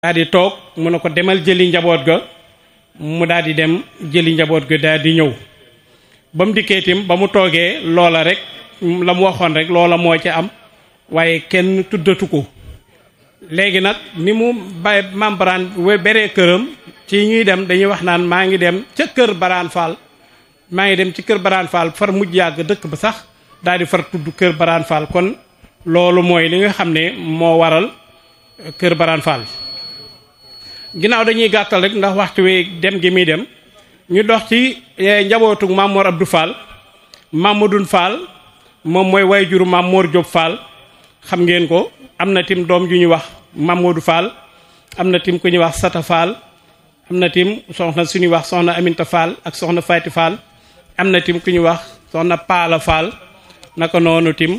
daal di toog mu ne ko demal jëli njaboot ga mu daal di dem jëli njaboot ga daal di ñëw ba mu dikkee tim ba mu toogee loola rek la mu waxoon rek loola moo ci am waaye kenn tuddatu ko léegi nag ni mu bay maam baraan beree këram ci ñuy dem dañuy wax naan maa ngi dem ca kër baraan faal maa ngi dem ci kër baraan faal far mujj yàgg dëkk ba sax daal di far tudd kër baraan faal kon loolu mooy li nga xam ne moo waral kër baraan faal ginnaaw dañuy gàttal rek ndax waxtu wi dem gi muy dem ñu dox ci njabootu maam Mor Abdou Fall Mamadou Fall moom mooy way juru maam Mor Diop Fall xam ngeen ko am na tim doom ju ñuy wax Mamadou Fall am na tim ku ñuy wax Sata Fall am na tim soxna suñuy wax soxna Aminta Fall ak soxna Fayti Fall am na tim ku ñuy wax soxna Paala Fall naka noonu tim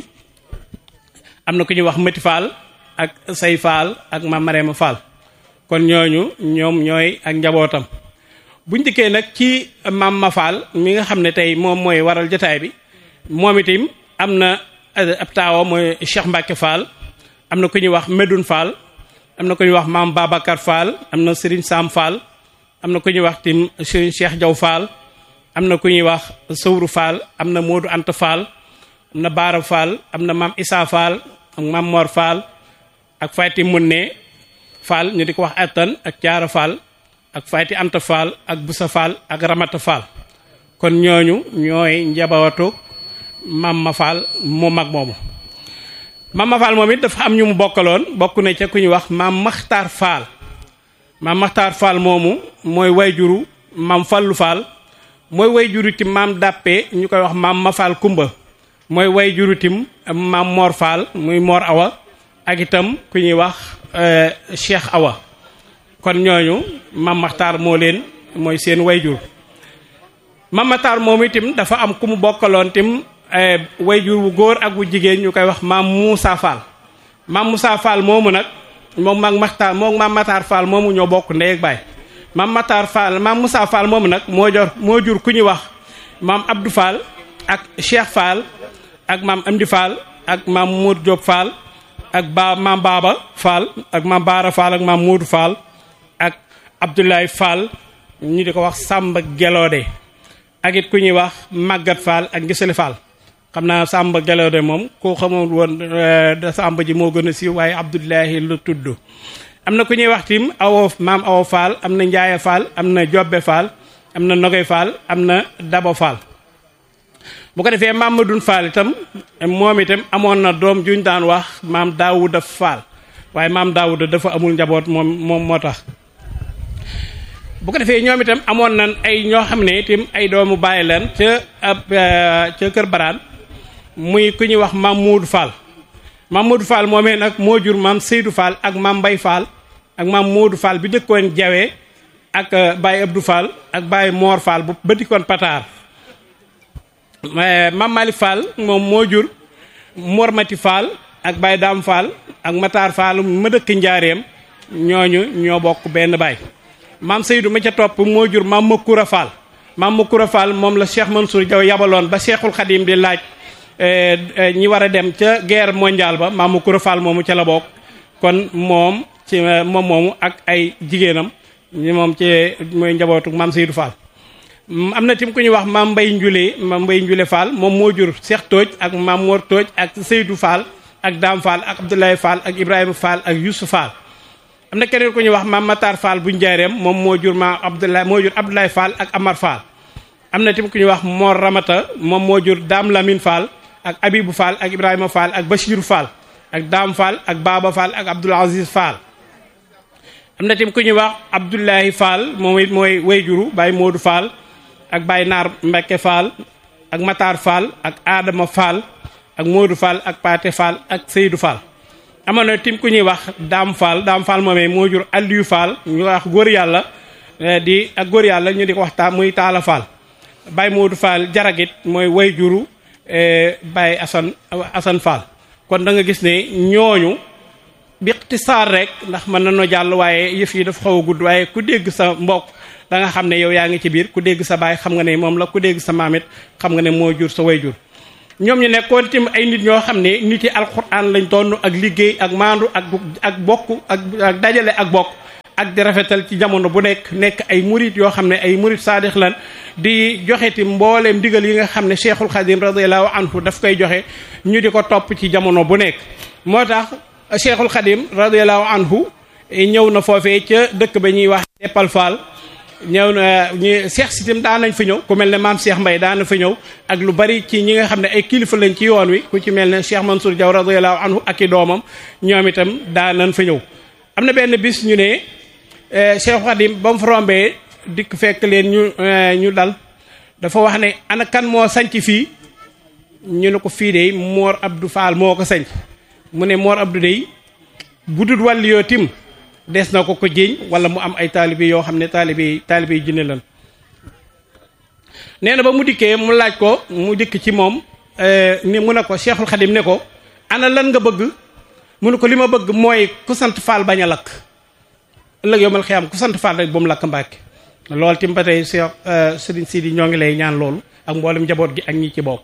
am na ku ñuy wax Mati Fall ak Say Fall ak maam Marema Fall kon ñooñu ñoom ñooy ak njabootam buñ dikkee nag ci maam ma Fall mi nga xam ne tey moom mooy waral jotaay bi moom itam am na ab taawa mooy Cheikh Mbacke Fall am na ku ñuy wax Medoune Fall am na ku ñuy wax maam Babacar Fall am na Serigne Sam Fall am na ku ñuy wax tim Serigne Cheikh Diaw Fall am na ku ñuy wax Sowru Fall am na Modou Anta Fall am na Baara Fall am na maam Issa Fall ak maam Mor Fall ak Fayti Munne Fall ñu di ko wax attan ak Caara Fall ak Fayti Anta Fall ak Busa Fall ak Ramata Fall kon ñooñu ñooy njabootu maam ma Fall mu mag moomu maam ma Fall moom it dafa am ñu mu bokkaloon bokk na ca ku ñuy wax maam Maxtaar Fall maam Maxtaar Fall moomu mooy wayjuru maam Fallu Fall mooy wayjuru tim maam Dàppe ñu koy wax maam ma Fall Kumba mooy wayjuru tim maam Mor Fall muy Mor Awa ak itam ku ñuy wax Cheikh Awa kon ñooñu maam Maxtaar moo leen mooy seen wayjur maam Maxtaar moom itam dafa am ku mu bokkaloon tim wayjur wu góor ak wu jigéen ñu koy wax maam Moussa Fall maam Moussa Fall moomu nag moom maam Maxtaar moom maam Maxtaar Fall moomu ñoo bokk ndey ak baay maam Maxtaar Fall maam Moussa Fall moomu nag moo jor moo jur ku ñuy wax maam Abdou Fall ak Cheikh Fall ak maam Amdi Fall ak maam Mour Diop Fall ak ba maam Baba Fall ak maam Baara Fall ak maam Modou Fall ak Abdoulaye Fall ñu di ko wax Samba Gelode ak it ku ñuy wax Maguette Fall ak Ngisali Fall xam naa Samba Gelode moom ku xamul woon Samba ji moo gën a siiw waaye Abdoulaye lu tudd am na ku ñuy wax tim awo maam awo Fall am na Njaaye Fall am na Jobbe Fall am na Nogoy Fall am na Dabo Fall bu ko defee maam Madoune Fall itam moom itam amoon na doom juñ daan wax maam Daawuda Fall waaye maam Daawuda dafa amul njaboot moom moom moo tax bu ko defee ñoom itam amoon nan ay ñoo xam ne itam ay doomu bàyyi leen ca ab ca kër baraan muy ku ñuy wax maam Moodu Fall maam Moodu Fall moomee nag moo jur maam Seydou Fall ak maam Mbay Fall ak maam Moodu Fall bi dëkkoon Jawe ak Baye Abdou Fall ak Baye Mor Fall bu ba dikkoon Pataar maam Malick Fall moom moo jur Mor Mati Fall ak Baye Dame Fall ak Matar Fall ma dëkk Njaareem ñooñu ñoo bokk benn baay maam Seydou ma ca topp moo jur maam Makura Fall maam Makura Fall moom la Cheikh Mansour Diaw yabaloon ba Cheikhul Khadim di laaj ñi war a dem ca guerre mondiale ba maam Makura Fall moomu ca la bokk kon moom ci moom moomu ak ay jigéenam ñi moom ci mooy njabootu maam Seydou Fall am na tim ku ñuy wax maam Mbay Njule maam Mbay Njule Fall moom moo jur Cheikh Tooj ak maam Mor Tooj ak Seydou Fall ak Dame Fall ak Abdoulaye Fall ak Ibrahima Fall ak Youssou Fall am na keneen ku ñuy wax maam Matar Fall bu njaareem moom moo jur maam Abdoulaye moo jur Abdoulaye Fall ak Amar Fall am na tim ku ñuy wax Mor Ramata moom moo jur Dame Lamine Fall ak Abibou Fall ak Ibrahima Fall ak Bachirou Fall ak Dame Fall ak Baba Fall ak Abdoul Aziz Fall am na tim ku ñuy wax Abdoulaye Fall moom it mooy wayjuru Baye Modou Fall ak Baye Naar Mbekke Fall ak Matar Fall ak Adama Fall ak Modou Fall ak Paate Fall ak Seydou Fall amoon na tim ku ñuy wax Dame Fall Dame Fall moomee moo jur Aliou Fall ñu wax góor yàlla di ak góor yàlla ñu di ko wax ta muy Taala Fall Baye Modou Fall jaragit mooy way juru Baye Assane Assane Fall kon da nga gis ne ñooñu bi ixtisaar rek ndax mën nañoo jàll waaye yëf yi dafa xaw a gudd waaye ku dégg sa mbokk da nga xam ne yow yaa ngi ci biir ku dégg sa baay xam nga ne moom la ku dégg sa maamit xam nga ne moo jur sa way jur ñoom ñu nekkoon tim ay nit ñoo xam ne nit yi alquran lañ doon ak liggéey ak maandu ak ak bokk ak ak dajale ak bokk ak di rafetal ci jamono bu nekk nekk ay murit yoo xam ne ay murit saadix lan di joxe ti mbooleem ndigal yi nga xam ne cheikhul xadim radiallahu anhu daf koy joxe ñu di ko topp ci jamono bu nekk moo tax cheikhul xadim radiallahu anhu ñëw na foofee ca dëkk ba ñuy wax Deppal Fall ñëw na ñu Cheikh Sitim daan nañ fa ñëw ku mel ne maam Cheikh Mbaye daan na fa ñëw ak lu bari ci ñi nga xam ne ay kilifa lañ ci yoon wi ku ci mel ne Cheikh Mansour Diaw radiyallahu anhu ak i doomam ñoom itam daan nañ fa ñëw. am na benn bis ñu ne Cheikh Khadim ba mu fa rombee dikk fekk leen ñu ñu dal dafa wax ne ana kan moo sanc fii ñu ne ko fii de Mor Abdou Fall moo ko sanc mu ne Mor Abdou dey bu dul wàll yoo tim des na ko ko jéeñ wala mu am ay taalibe yoo xam ne taalibe taalibe yi jinne lan nee na ba mu dikkee mu laaj ko mu dikk ci moom ni mu ne ko Cheikhul Khadim ne ko ana lan nga bëgg mu ne ko li ma bëgg mooy ku sant Fall bañ a lakk ëllëg yomal xiyam ku sant Fall rek ba mu lakk Mbàkke loolu tim ba tey Cheikh Serigne Sidi ñoo ngi lay ñaan loolu ak mboolem njaboot gi ak ñi ci bokk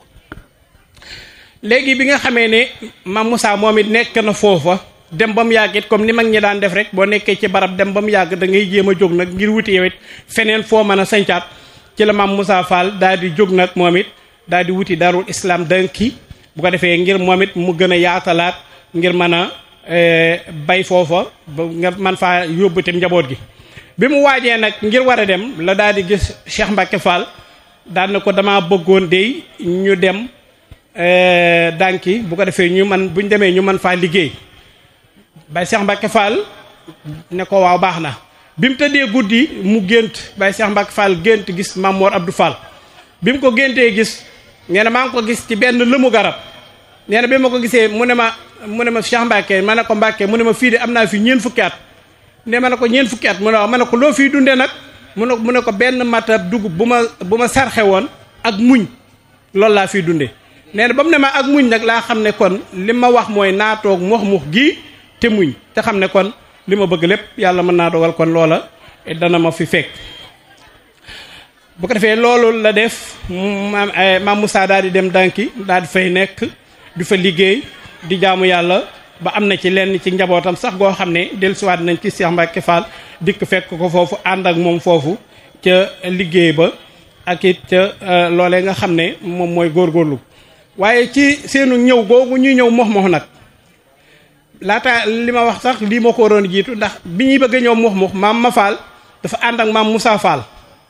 léegi bi nga xamee ne Mame Moussa moom it nekk na foofa dem ba mu yàgg it comme ni mag ñi daan def rek boo nekkee ci barab dem ba mu yàgg da ngay jéem a jóg nag ngir wuti yow it feneen foo mën a sañcaat ci la Mame Moussa Fall daal di jóg nag moom it daal di wuti darul islam danki bu ko defee ngir moom it mu gën a yaatalaat ngir mën a bay foofa ba nga man faa yóbbu tam njaboot gi. bi mu waajee nag ngir war a dem la daal di gis Cheikh Mbacke Fall daal na ko damaa bëggoon de ñu dem danki bu ko defee ñu man bu ñu demee ñu mën faa liggéey. Baye Cheikh Mbacke Fall ne ko waaw baax na bi mu tëddee guddi mu gént Baye Cheikh Mbacke Fall gént gis Mamor Abdou Fall bi mu ko géntee gis nee na maa ngi ko gis ci benn lëmu garab nee na bi ma ko gisee mu ne ma mu ne ma Cheikh Mbacke ma ne ko Mbacke mu ne ma fii de am naa fi ñeen fukki at ne ma ne ko ñeen fukki at mu ne waaw ma ne ko loo fiy dundee nag mu ne mu ne ko benn matab dugub bu ma bu ma sarxe woon ak muñ loolu laa fiy dundee nee na ba mu ne ma ak muñ nag laa xam ne kon li ma wax mooy naatoog mux mux gii te muñ te xam ne kon li ma bëgg lépp yàlla mën naa dogal kon loola dana ma fi fekk bu ko defee loolu la def maam maam Moussa daal di dem dànki daal di fay nekk di fa liggéey di jaamu yàlla ba am na ci lenn ci njabootam sax goo xam ne dellusiwaat nañ ci Cheikh Mbacke Fall dikk fekk ko foofu ànd ak moom foofu ca liggéey ba ak it ca loolee nga xam ne moom mooy góorgóorlu waaye ci seenu ñëw googu ñuy ñëw mox mox nag laata li ma wax sax lii moo ko waroon jiitu ndax bi ñuy bëgg a ñëw mux mux maam ma Fall dafa ànd ak maam Moussa Fall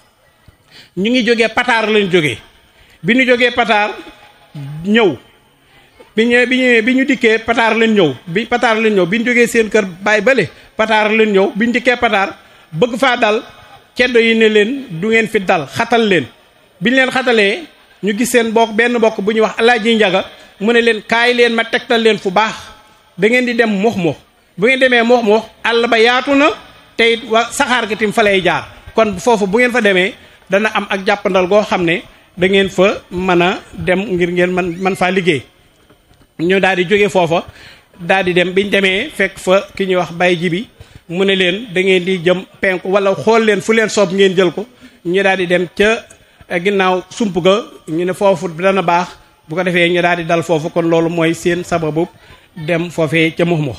ñu ngi jógee pataar lañ jógee bi ñu jógee pataar ñëw bi ñu bi ñu bi ñu dikkee pataar lañ ñëw bi pataar lañ ñëw bi ñu jógee seen kër baay bële pataar lañ ñëw bi ñu dikkee pataar bëgg faa dal ceddo yi ne leen du ngeen fi dal xatal leen bi ñu leen xatalee ñu gis seen bokk benn bokk bu ñuy wax alaaji njaga mu ne leen kaay leen ma tegtal leen fu baax da ngeen di dem mox mox bu ngeen demee mox mox àll ba yaatu na te it wa saxaar gi tim fa lay jaar kon foofu bu ngeen fa demee dana am ak jàppandal goo xam ne da ngeen fa mën a dem ngir ngeen man man faa liggéey ñu daal di jóge foofa daal di dem biñ demee fekk fa ki ñuy wax bay ji bi mu ne leen da ngeen di jëm penku wala xool leen fu leen soob ngeen jël ko ñu daal di dem ca ginnaaw sump ga ñu ne foofu dana baax bu ko defee ñu daal di dal foofu kon loolu mooy seen sababu dem foofee ca mux mux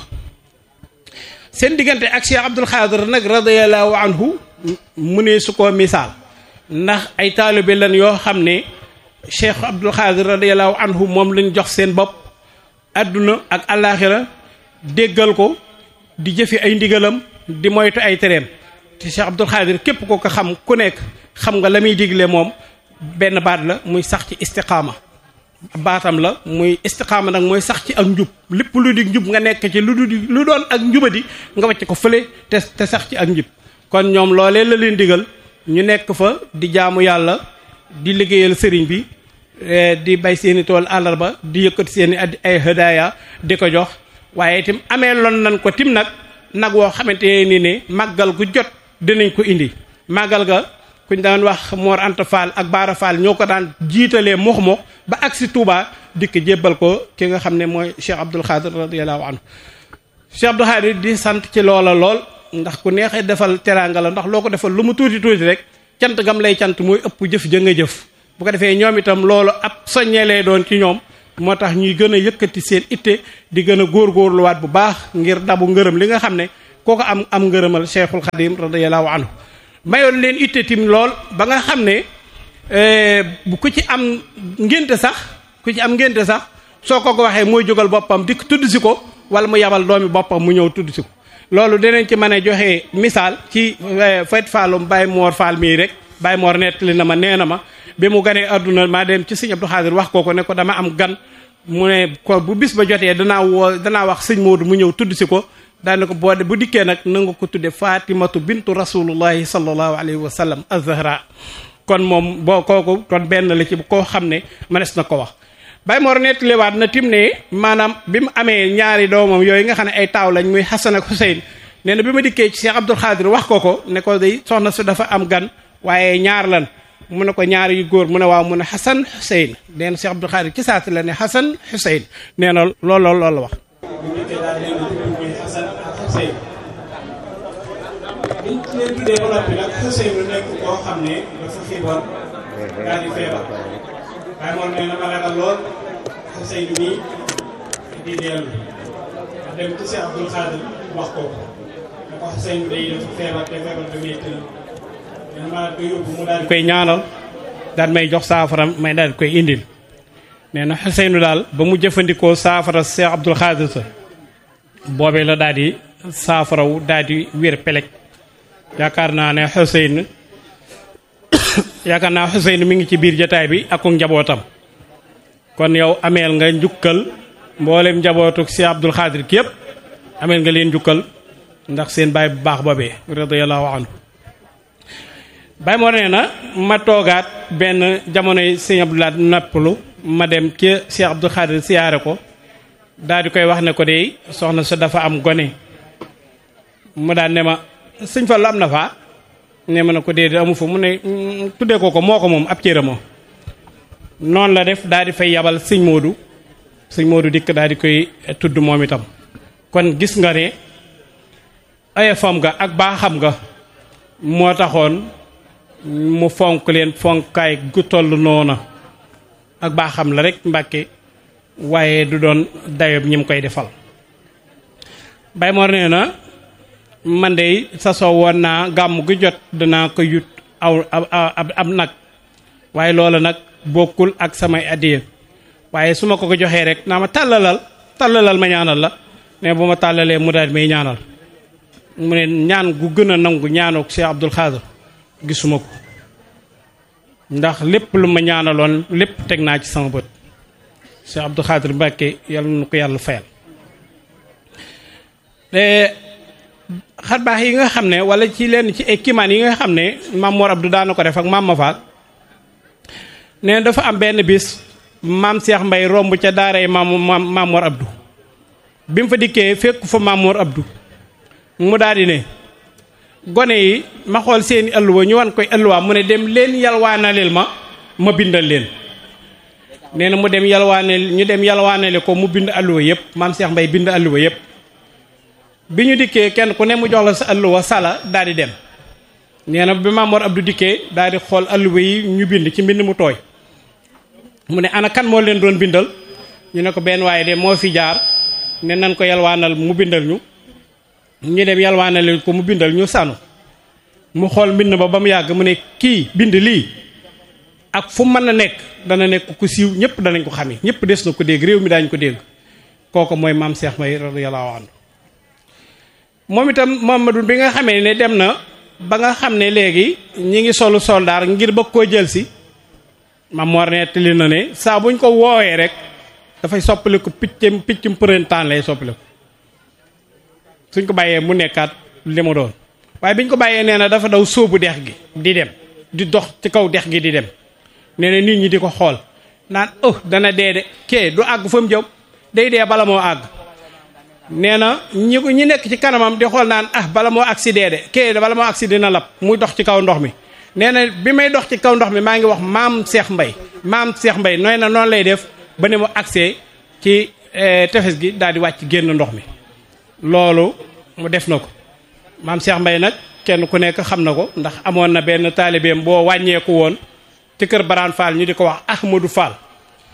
seen diggante ak Cheikh Abdoul Khadir nag radiyallahu anhu mu ne su ko misaal ndax ay taalibe lan yoo xam ne Cheikh Abdoul Khadir radiyallahu anhu moom lañ jox seen bopp adduna ak àllaaxira déggal ko di jëfi ay ndigalam di moytu ay tereem te Cheikh Abdoul Khadir képp ko ko xam ku nekk xam nga la muy digle moom benn baat la muy sax ci istiqaama baatam la muy istiqaama nag mooy sax ci ak njub lépp lu di njub nga nekk ci lu du lu doon ak njubadi nga wàcc ko fële te te sax ci ak njub kon ñoom loolee la leen digal ñu nekk fa di jaamu yàlla di liggéeyal sëriñ bi di bay seeni tool àllarba di yëkkati seeni ay hadaaya di ko jox waaye itam amee lon nan ko tim nag nag woo xamante ni ne màggal gu jot dinañ ko indi màggal ga kuñ daan wax Mor Anta Fall ak Baara Fall ñoo ko daan jiitalee mox mox ba agsi Touba dikk jébbal ko ki nga xam ne mooy Cheikh Abdoul Khadir radiyallahu anhu Cheikh Abdoul Khadir di sant ci loola lool ndax ku neexee defal teraanga la ndax loo ko defal lu mu tuuti tuuti rek cant gam lay cant mooy ëpp jëf ja nga jëf bu ko defee ñoom itam loolu ab soññee lay doon ci ñoom moo tax ñuy gën a yëkkati seen itte di gën a góorgóorluwaat bu baax ngir dabu ngërëm li nga xam ne kooku am am ngërëmal cheikhul xadim radiallahu anhu mayoon leen itte tim lool ba nga xam ne bu ku ci am ngénte sax ku ci am ngénte sax soo ko ko waxee mooy jógal boppam di tudd si ko wala mu yabal doomi boppam mu ñëw tudd si ko loolu dinañ ci mën a joxe misaal ci fayt faalum Baye Mor Fall mii rek Baye Mor nettali na ma nee na ma bi mu ganee adduna maa dem ci sëñ Abdou Xaadir wax ko ko ne ko dama am gan mu ne ko bu bis ba jotee danaa woo danaa wax sëñ Moodu mu ñëw tudd si ko daane ko boo bu dikkee nag na nga ko tudde fatimatu bintu rasulullahi sallallahu alayhi wa sallam az-zahra kon moom boo kooku kon benn la ci koo xam ne mënees na ko wax Baye Mor nettaliwaat na tim ne maanaam bi mu amee ñaari doomam yooyu nga xam ne ay taaw lañ muy Xasan ak Xuseyn nee na bi ma dikkee ci Cheikh Abdoul Xaadir wax ko ko ne ko day soxna su dafa am gan waaye ñaar lan mu ne ko ñaar yu góor mu ne waaw mu ne Xasan Xuseyn nee na Cheikh Abdoul Xaadir ci saati la ne Xasan Xuseyn nee na loolu loolu la wax biñ leen tuddee ba noppi nag Ousseynou nekk koo xam ne dafa xiiboon daal di feebar waaye moom nee na ma ragal lool Ousseynou mii di dellu ma dem ci Cheikh Abdoul Khadir wax ko ne ko Ousseynou day dafa feebar te feebar ba métti na nee na ma ko yóbbu mu daal di koy ñaanal daal may jox saafara may daal di koy indil nee na Ousseynou daal ba mu jëfandikoo saafara Cheikh Abdoul Khadir sa boobee la daal di saafarawu daal di wér peleg yaakaar naa ne Xuseyn yaakaar naa Xuseyn mi ngi ci biir jataay bi ak njabootam kon yow ameel nga njukkal mboolem njabootu si Abdul Xaadir ki yëpp ameel nga leen njukkal ndax seen baay bu baax boobee radiyallahu anhu baay moo nee na ma toogaat benn jamonoy sëñ Abdulaat nappalu ma dem ci si Abdul Xaadir siyaare ko daal di koy wax ne ko de soxna sa dafa am gone mu daan ne ma sëñ Fallu am na faa ne ma ne ko déedéet amu fa mu ne tuddee ko ko moo ko moom ab cëram moo noonu la def daal di fay yabal sëñ Moodu sëñ Moodu dikk daal di koy tudd moom itam kon gis nga ne ayefam nga ak baaxam nga moo taxoon mu fonk leen fonkaay gu toll noona ak baaxam la rek Mbàkke waaye du doon dayob ñi mu koy defal Baye Mor nee na man de sasoo woon naa gàmm gu jot danaa ko yut aw ab nag waaye loola nag bokkul ak samay addiya waaye su ma ko ko joxee rek naa ma tàllalal tàllalal ma ñaanal la ne bu ma tàllalee mu daal may ñaanal mu ne ñaan gu gën a nangu ñaanook Cheikh Abdoul Khadir gisuma ko ndax lépp lu ma ñaanaloon lépp teg naa ci sama bët Cheikh Abdoul Khadir Mbàkke yàlla na ko yàlla fayal xar baax yi nga xam ne wala ci lenn ci ay kimaan yi nga xam ne maam Mor Abdou daana ko def ak maam ma faal ne dafa am benn bis maam Cheikh Mbay romb ca daaray maam maam Mor Abdou bi mu fa dikkee fekk fa maam Mor Abdou mu daal di ne gone yi ma xool seeni ëlluwa ñu wan koy ëlluwaa mu ne dem leen yalwaanaleel ma ma bindal leen nee na mu dem yalwaaneel ñu dem yalwaanale ko mu bind ëlluwa yëpp maam Cheikh Mbay bind ëlluwa yëpp bi ñu dikkee kenn ku ne mu jox la sa alluwa sala daal di dem nee na bi Maam Mor Abdou dikkee daal di xool alluwa yi ñu bind ci mbind mu tooy mu ne ana kan moo leen doon bindal ñu ne ko benn waaye de moo fi jaar ne nan ko yalwaanal mu bindal ñu ñu dem yalwaanal ko mu bindal ñu sanu mu xool mbind ba ba mu yàgg mu ne kii bind lii ak fu mën a nekk dana nekk ku siiw ñëpp danañ ko xamee ñëpp des na ko dégg réew mi daañu ko dégg kooku mooy maam Cheikh May radiyallahu anhu moom itam Mamadou bi nga xamee ne dem na ba nga xam ne léegi ñi ngi solu soldaar ngir bëgg koo jël si ma Mor nettali na ne saa buñ ko woowee rek dafay soppaliku piccam piccum printemps lay soppaliku suñ ko bàyyee mu nekkaat li mu doon waaye biñ ko bàyyee nee na dafa daw sóobu dex gi di dem di dox ci kaw dex gi di dem nee na nit ñi di ko xool naan oh dana dee de kee du àgg fa mu jëm day dee bala moo àgg nee na ñi ñi nekk ci kanamam di xool naan ah bala moo accident de kee bala moo accident na lab muy dox ci kaw ndox mi nee na bi may dox ci kaw ndox mi maa ngi wax maam Cheikh Mbay maam Cheikh Mbay nooy na noonu lay def ba ne mu accès ci tefes gi daal di wàcc génn ndox mi loolu mu def na ko maam Cheikh Mbay nag kenn ku nekk xam na ko ndax amoon na benn taalibeem boo wàññeeku woon ci kër Baraan Fall ñu di ko wax Ahmadou Fall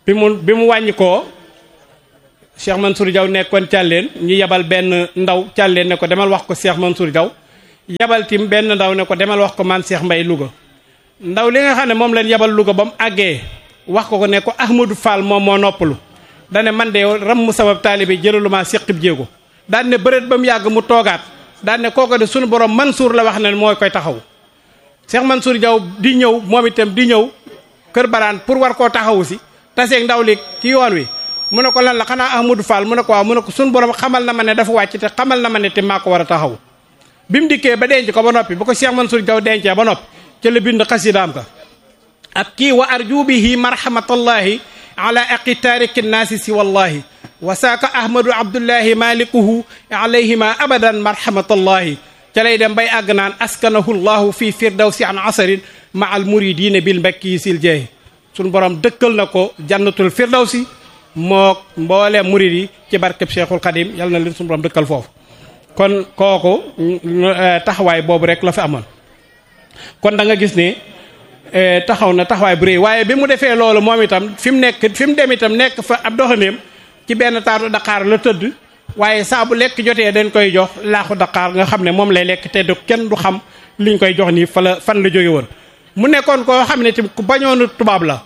bi mu bi mu wàññi koo Cheikh Mansour Diaw nekkoon càlleen ñu yebal benn ndaw càlleen ne ko demal wax ko Cheikh Mansour Diaw yebal tim benn ndaw ne ko demal wax ko man Cheikh Mbay Louga ndaw li nga xam ne moom leen yebal Louga ba mu àggee wax ko ko ne ko Ahmadou Fall moom moo noppalu dane man de ram mu sabab taalibe jëlalu maa séqib jéego daan ne bëreet ba mu yàgg mu toogaat daan ne kooko de suñu borom Mansour la wax ne mooy koy taxaw Cheikh Mansour Diaw di ñëw moom itam di ñëw kër baraan pour war koo taxawu si taseeg ndaw li ci yoon wi mu ne ko lan la xanaa Ahmadou Fall mu ne ko waaw mu ne ko suñu borom xamal na ma ne dafa wàcc te xamal na ma ne te maa ko war a taxaw bi mu dikkee ba denc ko ba noppi bu ko Cheikh Mansour Diaw dencee ba noppi ca la bind xasidaam ka ak kii wa arju bihi marhamatallahi ala aqi taariki nnaasi si wallahi wa saaka ahmadu abdullahi malikuhu alayhima abadan marhamatallahi ca lay dem bay àgg naan askanahu llahu fi firdawsi an asarin ma al muridina bil mbakki sil jeeyi suñ borom dëkkal na ko jannatul firdawsi moo mboole murid yi ci barkeb cheikhul xadim yal na leen suñu borom dëkkal foofu kon kooku taxawaay boobu rek la fi amoon kon da nga gis ne taxaw na taxawaay bu rëy waaye bi mu defee loolu moom itam fi mu nekk fi mu dem itam nekk fa ab doxaneem ci benn taatu Dakar la tëdd waaye saa bu lekk jotee dañ koy jox laaxu Dakar nga xam ne moom lay lekk te du kenn du xam liñ koy jox nii fa la fan la jóge woon mu nekkoon koo xam ne tamit ku bañoon tubaab la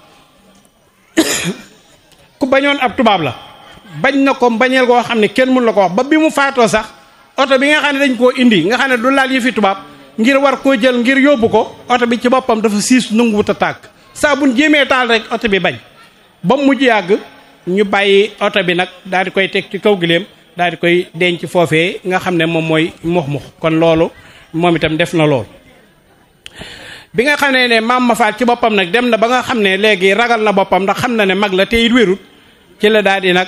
ku bañoon ab tubaab la bañ na ko bañeel koo xam ne kenn mun la ko wax ba bi mu faatoo sax oto bi nga xam ne dañ koo indi nga xam ne du laal yi fi tubaab ngir war koo jël ngir yóbbu ko oto bi ci boppam dafa siis nanguwut a tàkk saa buñ jéemee taal rek oto bi bañ ba mu mujj yàgg ñu bàyyi oto bi nag daal di koy teg ci kaw gileem daal di koy denc foofee nga xam ne moom mooy mux mux kon loolu moom itam def na lool. bi nga xam ne ne maam ma faat ci boppam nag dem na ba nga xam ne léegi ragal na boppam ndax xam na ne mag la te it wérut ci la daal di nag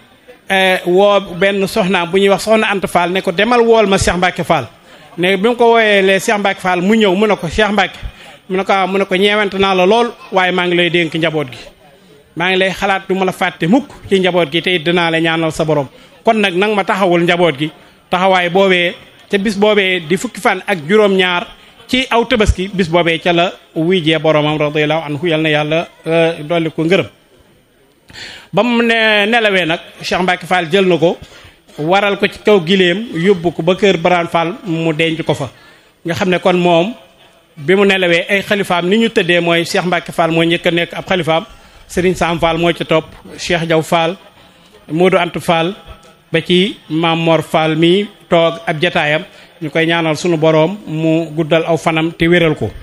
woo benn soxnaam bu ñuy wax soxna Anta Fall ne ko demal wool ma Cheikh Mbacke Fall. ne bi mu ko wooyee lee Cheikh Mbacke Fall mu ñëw mu ne ko Cheikh Mbacke mu ne ko mu ne ko ñeewante naa la lool waaye maa ngi lay dénk njaboot gi maa ngi lay xalaat du ma la fàtte mukk ci njaboot gi te it dinaa la ñaanal sa borom kon nag nang ma taxawul njaboot gi taxawaay boobee te bis boobee di fukki fan ak juróom-ñaar ci aw tabaski bis boobee ca la wuyjee boromam radiyallahu anhu yal na yàlla dolli ko ngërëm ba mu ne nelawee nag Cheikh Mbacke Fall jël na ko waral ko ci kaw gileem yóbbu ko ba kër Baraan Fall mu denc ko fa nga xam ne kon moom bi mu nelawee ay xalifaam ni ñu tëddee mooy Cheikh Mbacke Fall moo njëkk a nekk ab xalifaam Serigne Sam Fall moo ci topp Cheikh Diaw Fall Modou Anta Fall ba ci Maam Mor Fall mi toog ab jataayam ñu koy ñaanal sunu boroom mu guddal aw fanam te wéral ko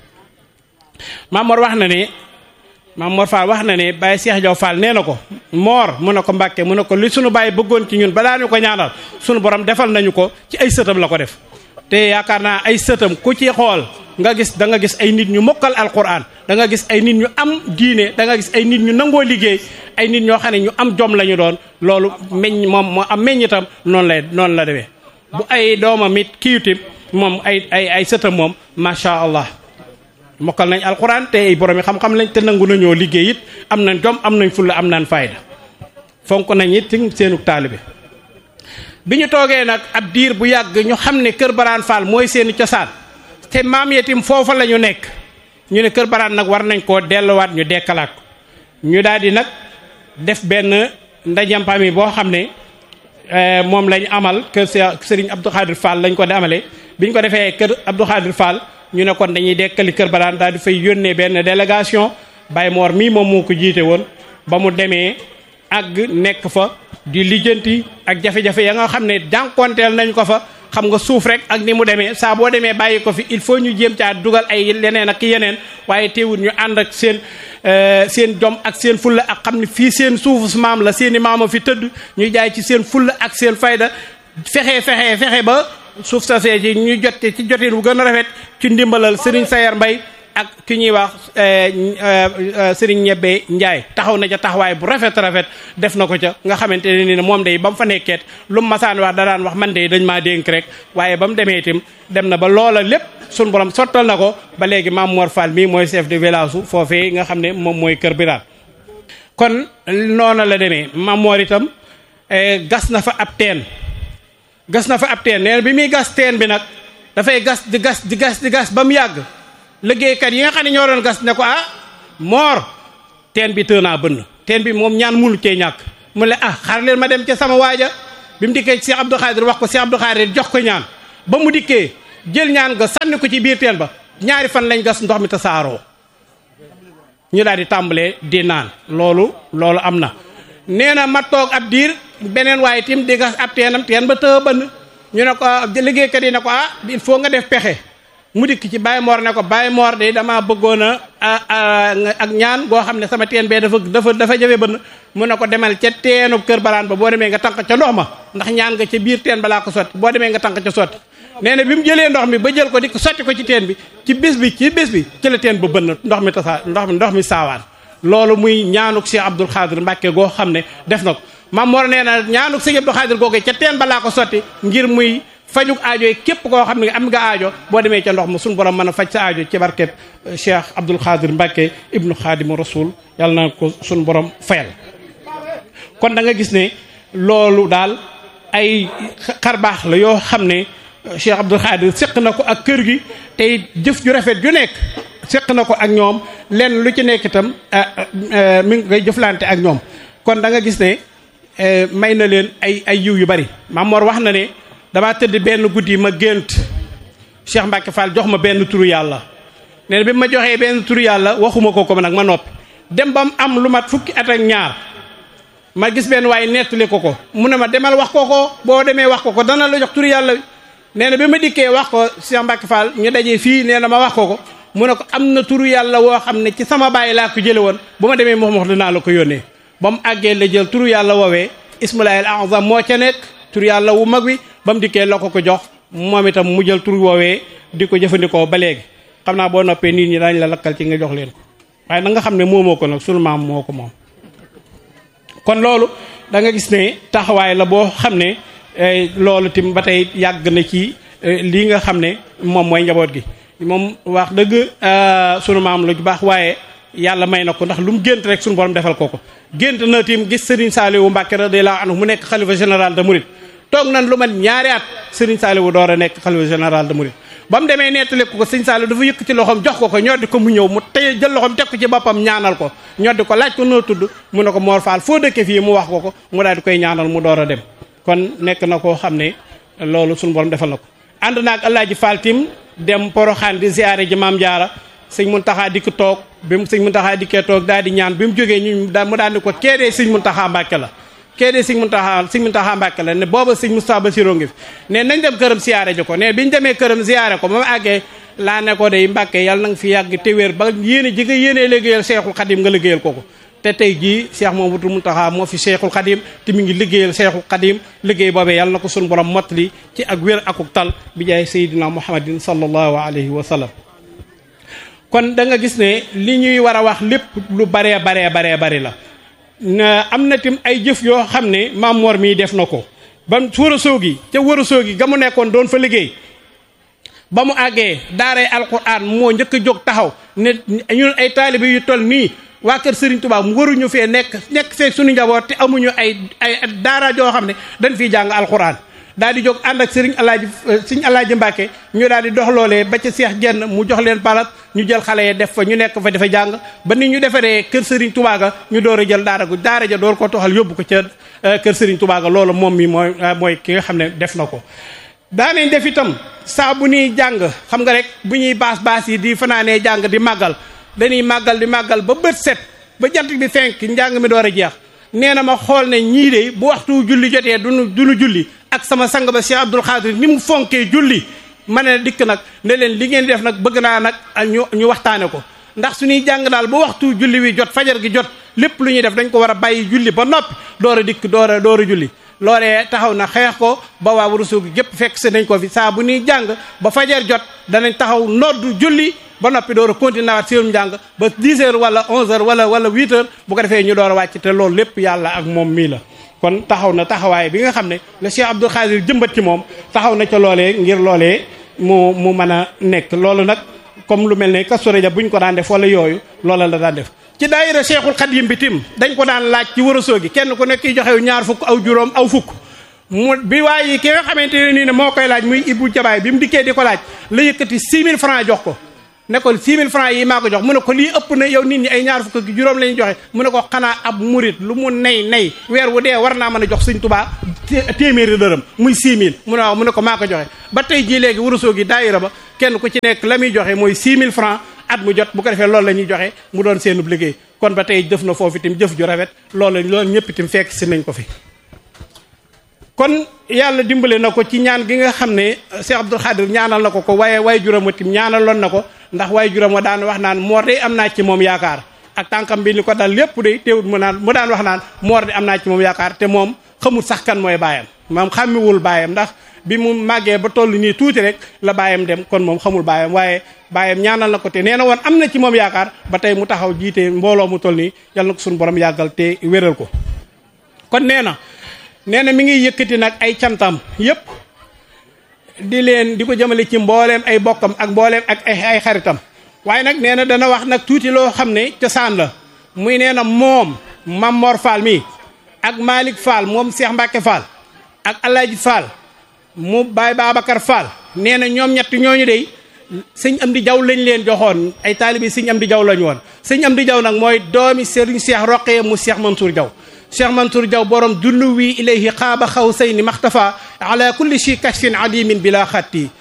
Maam Mor wax na ne Maam Mor Fall wax na ne Baye Cheikh Diaw Fall nee na ko Mor mu ne ko Mbàkke mu ne ko li sunu Baye bëggoon ci ñun balaa ñu ko ñaanal sunu borom defal nañu ko ci ay sëtam la ko def te yaakaar naa ay sëtam ku ci xool nga gis da nga gis ay nit ñu mokkal alquran da nga gis ay nit ñu am diine da nga gis ay nit ñu nangoo liggéey ay nit ñoo xam ne ñu am jom la ñu doon loolu meññ moom moo am meññitam noonu lay noonu la demee bu ay doomam it kiiwtim moom ay ay ay sëtam moom macha allah mokkal nañ alquran te ay borom yi xam-xam lañ te nangu nañoo liggéey it am nañ jom am nañ fulla am nañ fayda fonk nañ it ci seenu taalibe bi ñu toogee nag ab diir bu yàgg ñu xam ne kër Baraan Fall mooy seeni cosaan te maam yetim foofa la ñu nekk ñu ne kër Baraan nag war nañ koo delluwaat ñu dekkalaat ko ñu daal di nag def benn ndajampam yi boo xam ne moom lañ amal kër Serigne Abdou Khadir Fall lañ ko di amale bi ñu ko defee kër Abdou Khadir Fall ñu ne kon dañuy dekkali kër Baraan daal di fay yónnee benn délégation Baye Mor mii moom moo ko jiite woon ba mu demee àgg nekk fa di lijjanti ak jafe-jafe ya nga xam ne jànkonteel nañ ko fa xam nga suuf rek ak ni mu demee saa boo demee bàyyi ko fi il faut ñu jéem caa dugal ay leneen ak yeneen waaye teewul ñu ànd ak seen seen jom ak seen fulla ak xam ne fii seen suufu maam la seen i maama fi tëdd ñu jaay ci seen fulla ak seen fayda fexe fexe fexe ba suuf sa see ci ñu jot ci jotin bu gën a rafet ci ndimbalal Serigne Sayar Mbay ak ki ñuy wax Serigne Ñebbe Njaay taxaw na ca taxawaay bu rafet rafet def na ko ca nga xamante ne ni moom day ba mu fa nekkeet lu mu masaan wax da daan wax man de dañ maa dénk rek waaye ba mu demee itam dem na ba loola lépp sun borom sottal na ko ba léegi Maam Mor Fall mii mooy chef de village su foofee nga xam ne moom mooy Kër Biraan kon noona la demee Maam Mor itam gas na fa ab teen gas na fa ab teen nee na bi muy gas teen bi nag dafay gas di gas di gas di gas ba mu yàgg liggéeykat yi nga xam ne ñoo doon gas ne ko ah moor teen bi tënaa bënn teen bi moom ñaan munu cee ñàkk mu ne ah xaar leen ma dem ca sama waaja bi mu dikkee Cheikh Abdou Khadir wax ko Cheikh Abdou Khadir jox ko ñaan ba mu dikkee jël ñaan nga sànni ko ci biir teen ba ñaari fan lañ gas ndox mi tasaaroo ñu daal di tàmbalee di naan loolu loolu am na nee na ma toog ab diir beneen waaye tim di gas ab teenam teen ba tëë bënn ñu ne ko liggéeykat yi ne ko ah il faut nga def pexe mu dikk ci Baye Mor ne ko Baye Mor de damaa bëggoon a ak ñaan goo xam ne sama teen bee dafa dafa dafa jafe bënn mu ne ko demal ca teenu kër baraan ba boo demee nga tànq ca ndox ma ndax ñaan nga ca biir teen balaa ko sotti boo demee nga tànq ca sotti nee na bi mu jëlee ndox mi ba jël ko di ko sotti ko ci teen bi ci bis bi ci bis bi ci la teen ba bënn ndox mi tasaa ndox mi ndox mi saawaan loolu muy ñaanuk Cheikh Abdoul Khadir Mbacke goo xam ne def na ko Maam Mor nee na ñaanuk Cheikh Abdoul Khadir googu ca teen balaa ko sotti ngir muy fajuk aajo yi képp koo xam ne am nga aajo boo demee ca ndox ma suñu borom mën a faj sa aajo ci barkeb Cheikh Abdoul Khadir Mbacke ibnu Khadimu Rasul yàlla na ko suñu borom fayal kon da nga gis ne loolu daal ay xarbaax la yoo xam ne Cheikh Abdoul Khadir séq na ko ak kër gi tey jëf ju rafet ju nekk séq na ko ak ñoom lenn lu ci nekk itam mi ngi koy jëflante ak ñoom kon da nga gis ne may na leen ay ay yiw yu bari Mamor wax na ne damaa tëdd benn guddi ma gént Cheikh Mbacke Fall jox ma benn turu yàlla nee na bi ma joxee benn turu yàlla waxuma ko ko nag ma noppi dem ba mu am lu mat fukki at ak ñaar ma gis benn waaye nettali ko ko mu ne ma demal wax ko ko boo demee wax ko ko dana la jox turu yàlla nee na bi ma dikkee wax ko Cheikh Mbacke Fall ñu dajee fii nee na ma wax ko ko mu ne ko am na turu yàlla woo xam ne ci sama baay laa ko jële woon bu ma demee moom wax dinaa la ko yónnee ba mu àggee la jël turu yàlla woowee ismulaahil azam moo ca nekk turu yàlla wu mag wi ba mu dikkee la ko ko jox moom itam mu jël turu woowee di ko jëfandikoo ba léegi xam naa boo noppee nit ñi daañu la lakkal ci nga jox leen ko waaye na nga xam ne moomoo ko nag sunu maam moo ko moom kon loolu da nga gis ne taxawaay la boo xam ne loolu tim ba tey yàgg na ci lii nga xam ne moom mooy njaboot gi moom wax dëgg sunu maam la ju baax waaye yàlla may na ko ndax lu mu gént rek sunu borom defal ko ko gént na tim gis Serigne Saliou Mbacke radiyallahu anhu mu nekk xalifa général de Mouride toog nañ lu mat ñaari at Serigne Saliou door a nekk xalifa général de Mouride ba mu demee nettali ko ko Serigne Saliou dafa yëkk ci loxoom jox ko ko ñoddi ko mu ñëw mu tey jël loxoom teg ko ci boppam ñaanal ko ñoddi ko laaj ko noo tudd mu ne ko Mor Fall foo dëkke fii mu wax ko ko mu daal di koy ñaanal mu door a dem kon nekk na koo xam ne loolu sunu borom defal na ko ànd naag Alaaji Fall tim dem Poroxaan di ziare ji Maam Jaara sëñ Muntaxa dikk toog bi mu sëñ Muntaxa dikkee toog daal di ñaan bi mu jógee ñu mu daal di ko keedee sëñ Muntaxa Mbàkke la keedee sëñ Muntaxa sëñ Muntaxa Mbàkke la ne booba sëñ Moustapha Bassirou ngi fi ne nañ dem këram siyaare ji ko ne biñu demee këram siyaare ko ba mu àggee laa ne ko day Mbàkke yàlla na nga fi yàgg te wér ba yéene ji nga yéenee liggéeyal Seexul Xadim nga liggéeyal ko ko te tey jii Cheikh Mamadou Muntaxa moo fi Cheikhul Khadim te mi ngi liggéeyal Cheikhul Khadim liggéey boobee yàlla na ko sunu borom mottali ci ak wér akuk tal bi jaay Seydina Muhammadin sallallahu alayhi wa sallam kon da nga gis ne li ñuy war a wax lépp lu baree baree baree bari la am na tim ay jëf yoo xam ne Maam Mor mii def na ko ba wër a soogi ca wër a soogi ga mu nekkoon doon fa liggéey ba mu àggee daaray alquran moo njëkk a jóg taxaw ne ñun ay taalibe yu toll nii waa kër Serigne Touba mu waruñu fee nekk nekk fee suñu njaboot te amuñu ay ay daara joo xam ne dañ fiy jàng alxuraan daal di jóg ànd ak Serigne Alaaji Serigne Alaaji Mbàkke ñu daal di dox loolee ba ca Seex Jenn mu jox leen balat ñu jël xale yi def fa ñu nekk fa dafa jàng ba ni ñu defaree kër Serigne Touba ga ñu door a jël daara gu daara ja door ko toxal yóbbu ko ca kër Serigne Touba ga loolu moom mi mooy mooy ki nga xam ne def na ko. daanañ def itam saa bu ñuy jàng xam nga rek bu ñuy baas baas yi di fanaanee jàng di màggal. dañuy màggal di màggal ba bët set ba jant bi fenk njàng mi door a jeex nee na ma xool ne ñii de bu waxtu julli jotee duñu duñu julli ak sama sang ba Cheikh Abdoul Khadir ni mu fonkee julli ma ne dikk nag ne leen li ngeen di def nag bëgg naa nag ñu ñu waxtaane ko ndax suñuy jàng daal ba waxtu julli wi jot fajar gi jot lépp lu ñuy def dañ ko war a bàyyi julli ba noppi door a dikk door a door a julli loolee taxaw na xeex ko ba waa Ourossogui gi gépp fekk si nañ ko fi saa bu ñuy jàng ba fajar jot danañ taxaw noddu julli ba noppi door a continuer waat seenum njàng ba 10 heures wala 11 heures wala wala 8 heures bu ko defee ñu door a wàcc te loolu lépp yàlla ak moom mii la. kon taxaw na taxawaay bi nga xam ne le Cheikh Abdoul Khadir jëmbat ci moom taxaw na ca loolee ngir loolee mu mu mën a nekk loolu nag comme lu mel ne Kazu Rajab bu ñu ko daan def wala yooyu loola la daan def. ci daayira Cheikhul Khadim bi tim dañ ko daan laaj ci Ourossogui kenn ku nekk joxe ñaar fukk aw juróom aw fukk. mu bi waaye ki nga xamante ne nii ne moo koy laaj muy Ibou Jabaay bi mu dikkee di ko laaj la yëkkati 6000 francs jox ko ne ko 6000 francs yi maa ko jox mu ne ko lii ëpp na yow nit ñi ay ñaar fukk ak juróom la ñuy joxe mu ne ko xanaa ab murit lu mu nay nay weer wu dee war naa mën a jox sëñ Tuubaa téeméeri dërëm muy 6000 mu ne waaw mu ne ko maa ko joxe ba tey jii léegi wurusoo gi daayira ba kenn ku ci nekk la muy joxe mooy 6000 francs at mu jot bu ko defee loolu la ñuy joxe mu doon seenub liggéey kon ba tey jëf na foofu itam jëf ju rafet loolu loolu ñëpp itam fekk si nañ ko fi kon yàlla dimbale na ko ci ñaan gi nga xam ne Cheikh Abdoul Khadir ñaanal na ko ko waaye waay juram wa tim ñaanaloon na ko ndax waay juram wa daan wax naan moor de am naa ci moom yaakaar ak tànkam bi ni ko dal lépp de teewut mu naan mu daan wax naan moor de am naa ci moom yaakaar te moom xamul sax kan mooy baayam moom xàmmiwul baayam ndax bi mu màggee ba toll nii tuuti rek la baayam dem kon moom xamul baayam waaye baayam ñaanal na ko te nee na woon am na ci moom yaakaar ba tey mu taxaw jiite mbooloo mu toll nii yal na ko suñu borom yàggal te wéral ko kon nee na nee na mi ngi yëkkati nag ay cantam yépp di leen di ko jëmale ci mbooleem ay bokkam ak mbooleem ak ay ay xaritam waaye nag nee na dana wax nag tuuti loo xam ne cosaan la muy nee na moom Mamor Fall mi ak Malick Fall moom Cheikh Mbacke Fall ak Alaaji Fall mu Baye Babacar Fall nee na ñoom ñett ñooñu dey sëñ Amdi Jaw lañ leen joxoon ay taalibi sëñ Amdi Jaw lañu woon sëñ Amdi Jaw nag mooy doomi Serigne Cheikh Roqee mu Cheikh Mansour Jaw Cheikh Mansour Jaw borom dullu wi ilayhi xaaba xaw say ni maxtafa ala kulli shi kashfin adimin bila xatti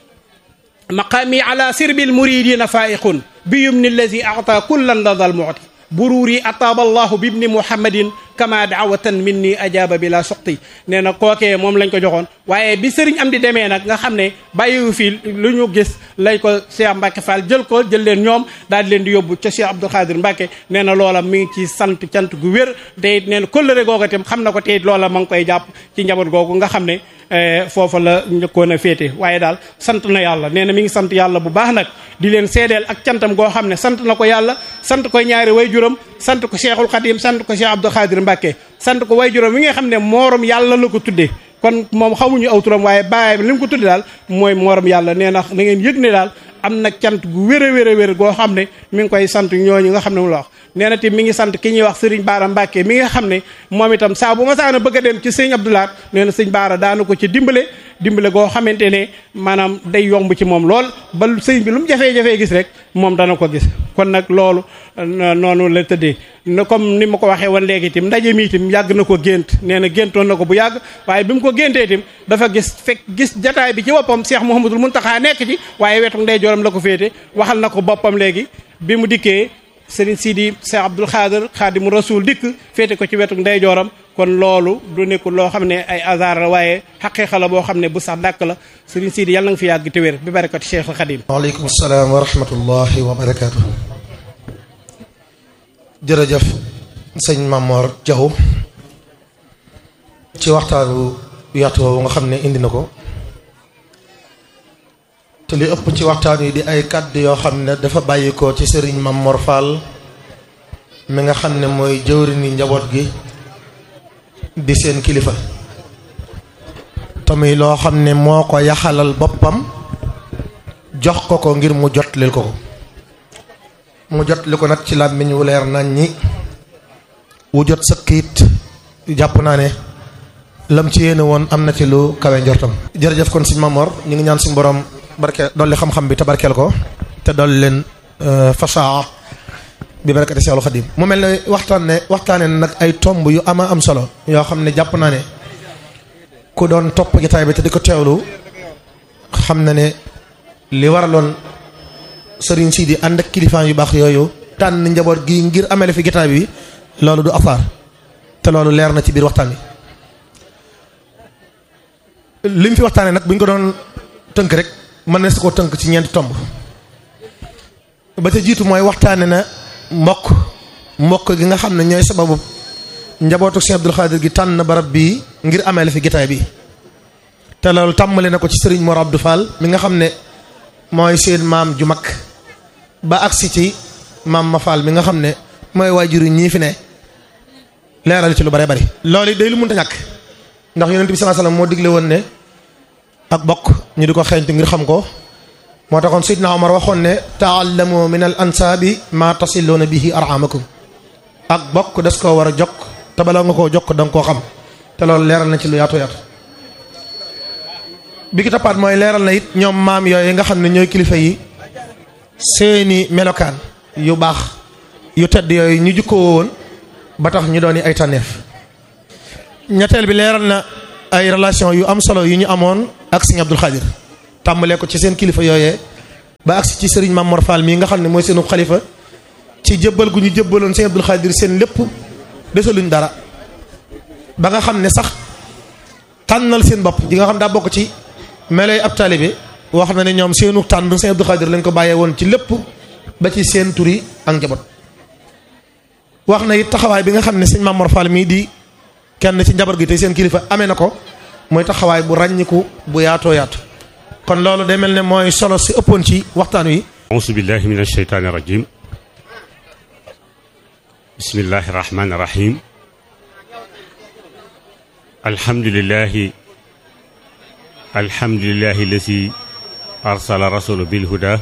maqaami ala sirbil muridina faiqun bi yumni allazi ata kullan ladal muti bururi ataaba allahu bibni muhammadin kama daawatan minni ajaaba bila suqti nee na kookee moom lañ ko joxoon waaye bi sëriñ am di demee nag nga xam ne bàyyiwu fii lu ñu gis lay ko Cheikh Mbacke Fall jël ko jël leen ñoom daal di leen di yóbbu ca Cheikh Abdou Khadir Mbacke nee na loola mi ngi ci sant cant gu wér te it nee na kóllëre googu itam xam na ko te it loola ma ngi koy jàpp ci njaboot googu nga xam ne foofa la njëkkoon a féete waaye daal sant na yàlla nee na mi ngi sant yàlla bu baax nag di leen seedeel ak cantam goo xam ne sant na ko yàlla sant ko ñaari way juram sant ko Cheikhul Khadim sant ko Cheikh Abdou Khadir Mbacke sant ko way juram wi nga xam ne moorom yàlla la ko tuddee kon moom xamuñu aw turam waaye bàyyi li mu ko tudde daal mooy moorom yàlla nee na na ngeen yëg ne daal am na cant gu wér a wér a wér goo xam ne mi ngi koy sant ñooñu nga xam ne mu la wax nee na te mi ngi sant ki ñuy wax sëriñ Baara Mbàkke mi nga xam ne moom itam saa bu ma saana bëgg a dem ci sëñ Abdoulaat nee na sëñ Baara daana ko ci dimbale dimbale goo xamante ne maanaam day yomb ci moom lool ba sëñ bi lu mu jafee-jafee gis rek moom dana ko gis kon nag loolu noonu la tëddee na comme ni ma ko waxee woon léegi itam ndaje mi itam yàgg na ko gént nee na géntoon na ko bu yàgg waaye bi mu ko géntee itam dafa gis fekk gis jataay bi ci boppam Cheikh Mouhamadul Mountakha nekk ci waaye wetu ndey jooram la ko féete waxal na ko boppam léegi bi mu dikkee Serigne Sidi Cheikh Abdoul Khadir Khadimu Rasul dikk féete ko ci wetu ndey jooram kon loolu du nekkul loo xam ne ay hasard la waaye xaqiiqa la boo xam ne bu sax dàkk la Serigne Sidi yàlla nga fi yàgg te wér bi barakati Cheikh al Khadim waaleykum salaam wa rahmatullahi wa barakaatu. jërëjëf sëñ Mamor Diaw ci waxtaanu yaatu woowu nga xam ne indi na ko te li ëpp ci waxtaan yi di ay kàddu yoo xam ne dafa bàyyi ko ci sëriñ Mamor Fall mi nga xam ne mooy jëwriñu njaboot gi di seen kilifa tamit loo xam ne moo ko yaxalal boppam jox ko ko ngir mu jot lil ko ko mu jot li ko nag ci làmmiñ wu leer nañ ñi wu jot sëkkiit jàpp naa ne lam ci yéene woon am na ci lu kawe njortam jërëjëf kon suñ Mamor ñu ngi ñaan suñ borom barke dolli xam-xam bi te barkeel ko te dolli leen fasaa bi barakati Seexul Xadim mu mel ne waxtaan ne waxtaane nag ay tomb yu ama am solo yoo xam ne jàpp naa ne ku doon topp jotaay bi te di ko teewlu xam na ne li waraloon sëriñ si di ànd ak kilifaan yu baax yooyu tànn njaboot gi ngir amele fi jotaay bi loolu du afaar te loolu leer na ci biir waxtaan bi li mu fi waxtaanee nag bu ñu ko doon tënk rek mën na su ko tënk ci ñeenti tomb ba ca jiitu mooy waxtaane na mbokk mbokk gi nga xam ne ñooy sababu njabootu Cheikh Abdoul Khadir gi tànn barab bii ngir amele fi jotaay bi te loolu tàmmale na ko ci sëriñ Mor Abdou Fall mi nga xam ne mooy seen maam ju mag ba agsi ci maam ma Fall mi nga xam ne mooy waajur yi ñii fi ne leeral ci lu bare bari loolu day lu mënta ñàkk ndax yonent bi sallallahu alayhi wasallam moo digle woon ne ak bokk ñu di ko xeeñtu ngir xam ko moo taxoon Seydina Omar waxoon ne taallamu min al ansaabi ma tasilluuna bihi arhamakum ak bokk des koo war a jokk te bala nga koo jokk da nga koo xam te loolu leeral na ci lu yaatu yaatu bi ki toppaat mooy leeral na it ñoom maam yooyu nga xam ne ñooy kilifa yi seeni melokaan yu baax yu tedd yooyu ñu jukkoo woon ba tax ñu doon ay tànneef ñetteel bi leeral na ay relation yu am solo yu ñu amoon ak sëñ Abdul Xaadir tàmbalee ko ci seen kilifa yooyee ba agsi ci sëriñ Maam Mor Fall mii nga xam ne mooy seenu xalifa ci jëbbal gu ñu jëbbaloon sëñ Abdul Xaadir seen lépp desaluñ dara ba nga xam ne sax tànnal seen bopp di nga xam daa bokk ci meloy ab taalibe wax na ne ñoom seenu tànn sëñ Abdul Xaadir lañ ko bàyyee woon ci lépp ba ci seen turi ak njaboot wax na it taxawaay bi nga xam ne sëñ Maam Mor Fall mii di kenn ci njaboot gi tey seen kilifa amee na ko mooy taxawaay bu ràññiku bu yaatoo yaatu kon loolu day mel ne mooy solo si ëppoon ci waxtaan wi auzu billahi min asheytaani rajim bismillahi rahmaani rahim alhamdulillahi alhamdulillahi lazi arsala rasulu bilhuda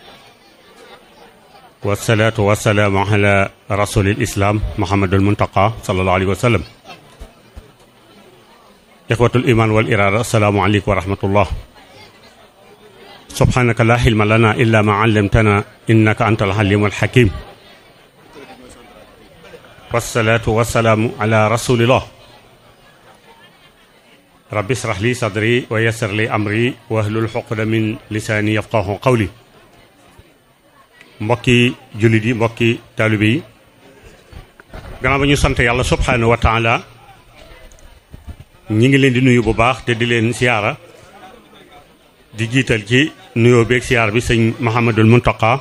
wasalaatu wasalaamu ala rasulil islam muhammadul muntaqa sallallahu alayhi wa sallam ixwatul iman wal irada assalaamu aleykum wa rahmatullah subhanaka la xilma lana illa ma allamtana innaka anta alxalimu alxakim wasalaatu wasalaamu ala rasulillah rabbi israh li sadri wa yassir li amri wahlul xuqda min lisaani yafqahu qawli mbokki jullit yi mbokki taalibe yi gannaaw ba ñu sant yàlla subhanahu wa taala ñi ngi leen di nuyu bu baax te di leen siyaara di jiital ci nuyoo beeg siyaar bi sëñ Mahamadul Muntaqa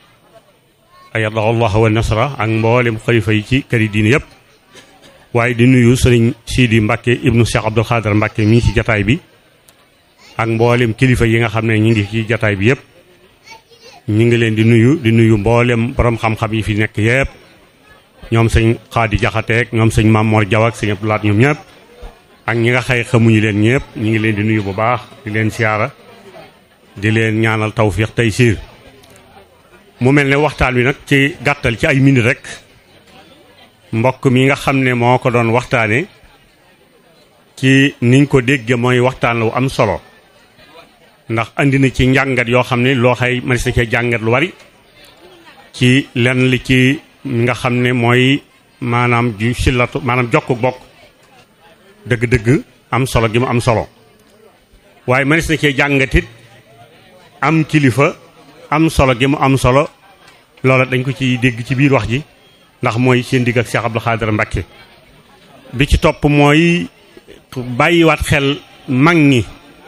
ayadahu allah wa nasra ak mboolem xalifa yi ci këri diine yëpp waaye di nuyu sëriñ Sidi Mbacke ibnu Cheikh Abdul Xaadar Mbacke mi ngi ci jataay bi ak mboolem kilifa yi nga xam ne ñu ngi ci jataay bi yëpp ñu ngi leen di nuyu di nuyu mboolem borom xam-xam yi fi nekk yëpp ñoom sëñ Xaadi Jaxateek ñoom sëñ Mamor Jaw ak sëñ Abdulaat ñoom ñëpp ak ñi nga xëy xamuñu leen ñëpp ñu ngi leen di nuyu bu baax di leen siyaara di leen ñaanal tawfiix tey siir mu mel ne waxtaan wi nag ci gàttal ci ay minute rek mbokk mi nga xam ne moo ko doon waxtaane ci niñ ko dégge mooy waxtaan lu am solo ndax andi na ci njàngat yoo xam ne loo xay manis na cee jàngat lu bari ci lenn li ci nga xam ne mooy maanaam ju sillatu maanaam jokk bokk dëgg-dëgg am solo gi mu am solo waaye manis na cee jàngatit am kilifa am solo gi mu am solo loola dañ ko ci dégg ci biir wax ji ndax mooy seen digg ak Cheikh Abdou Khadir Mbacké bi ci topp mooy bàyyiwaat xel mag ñi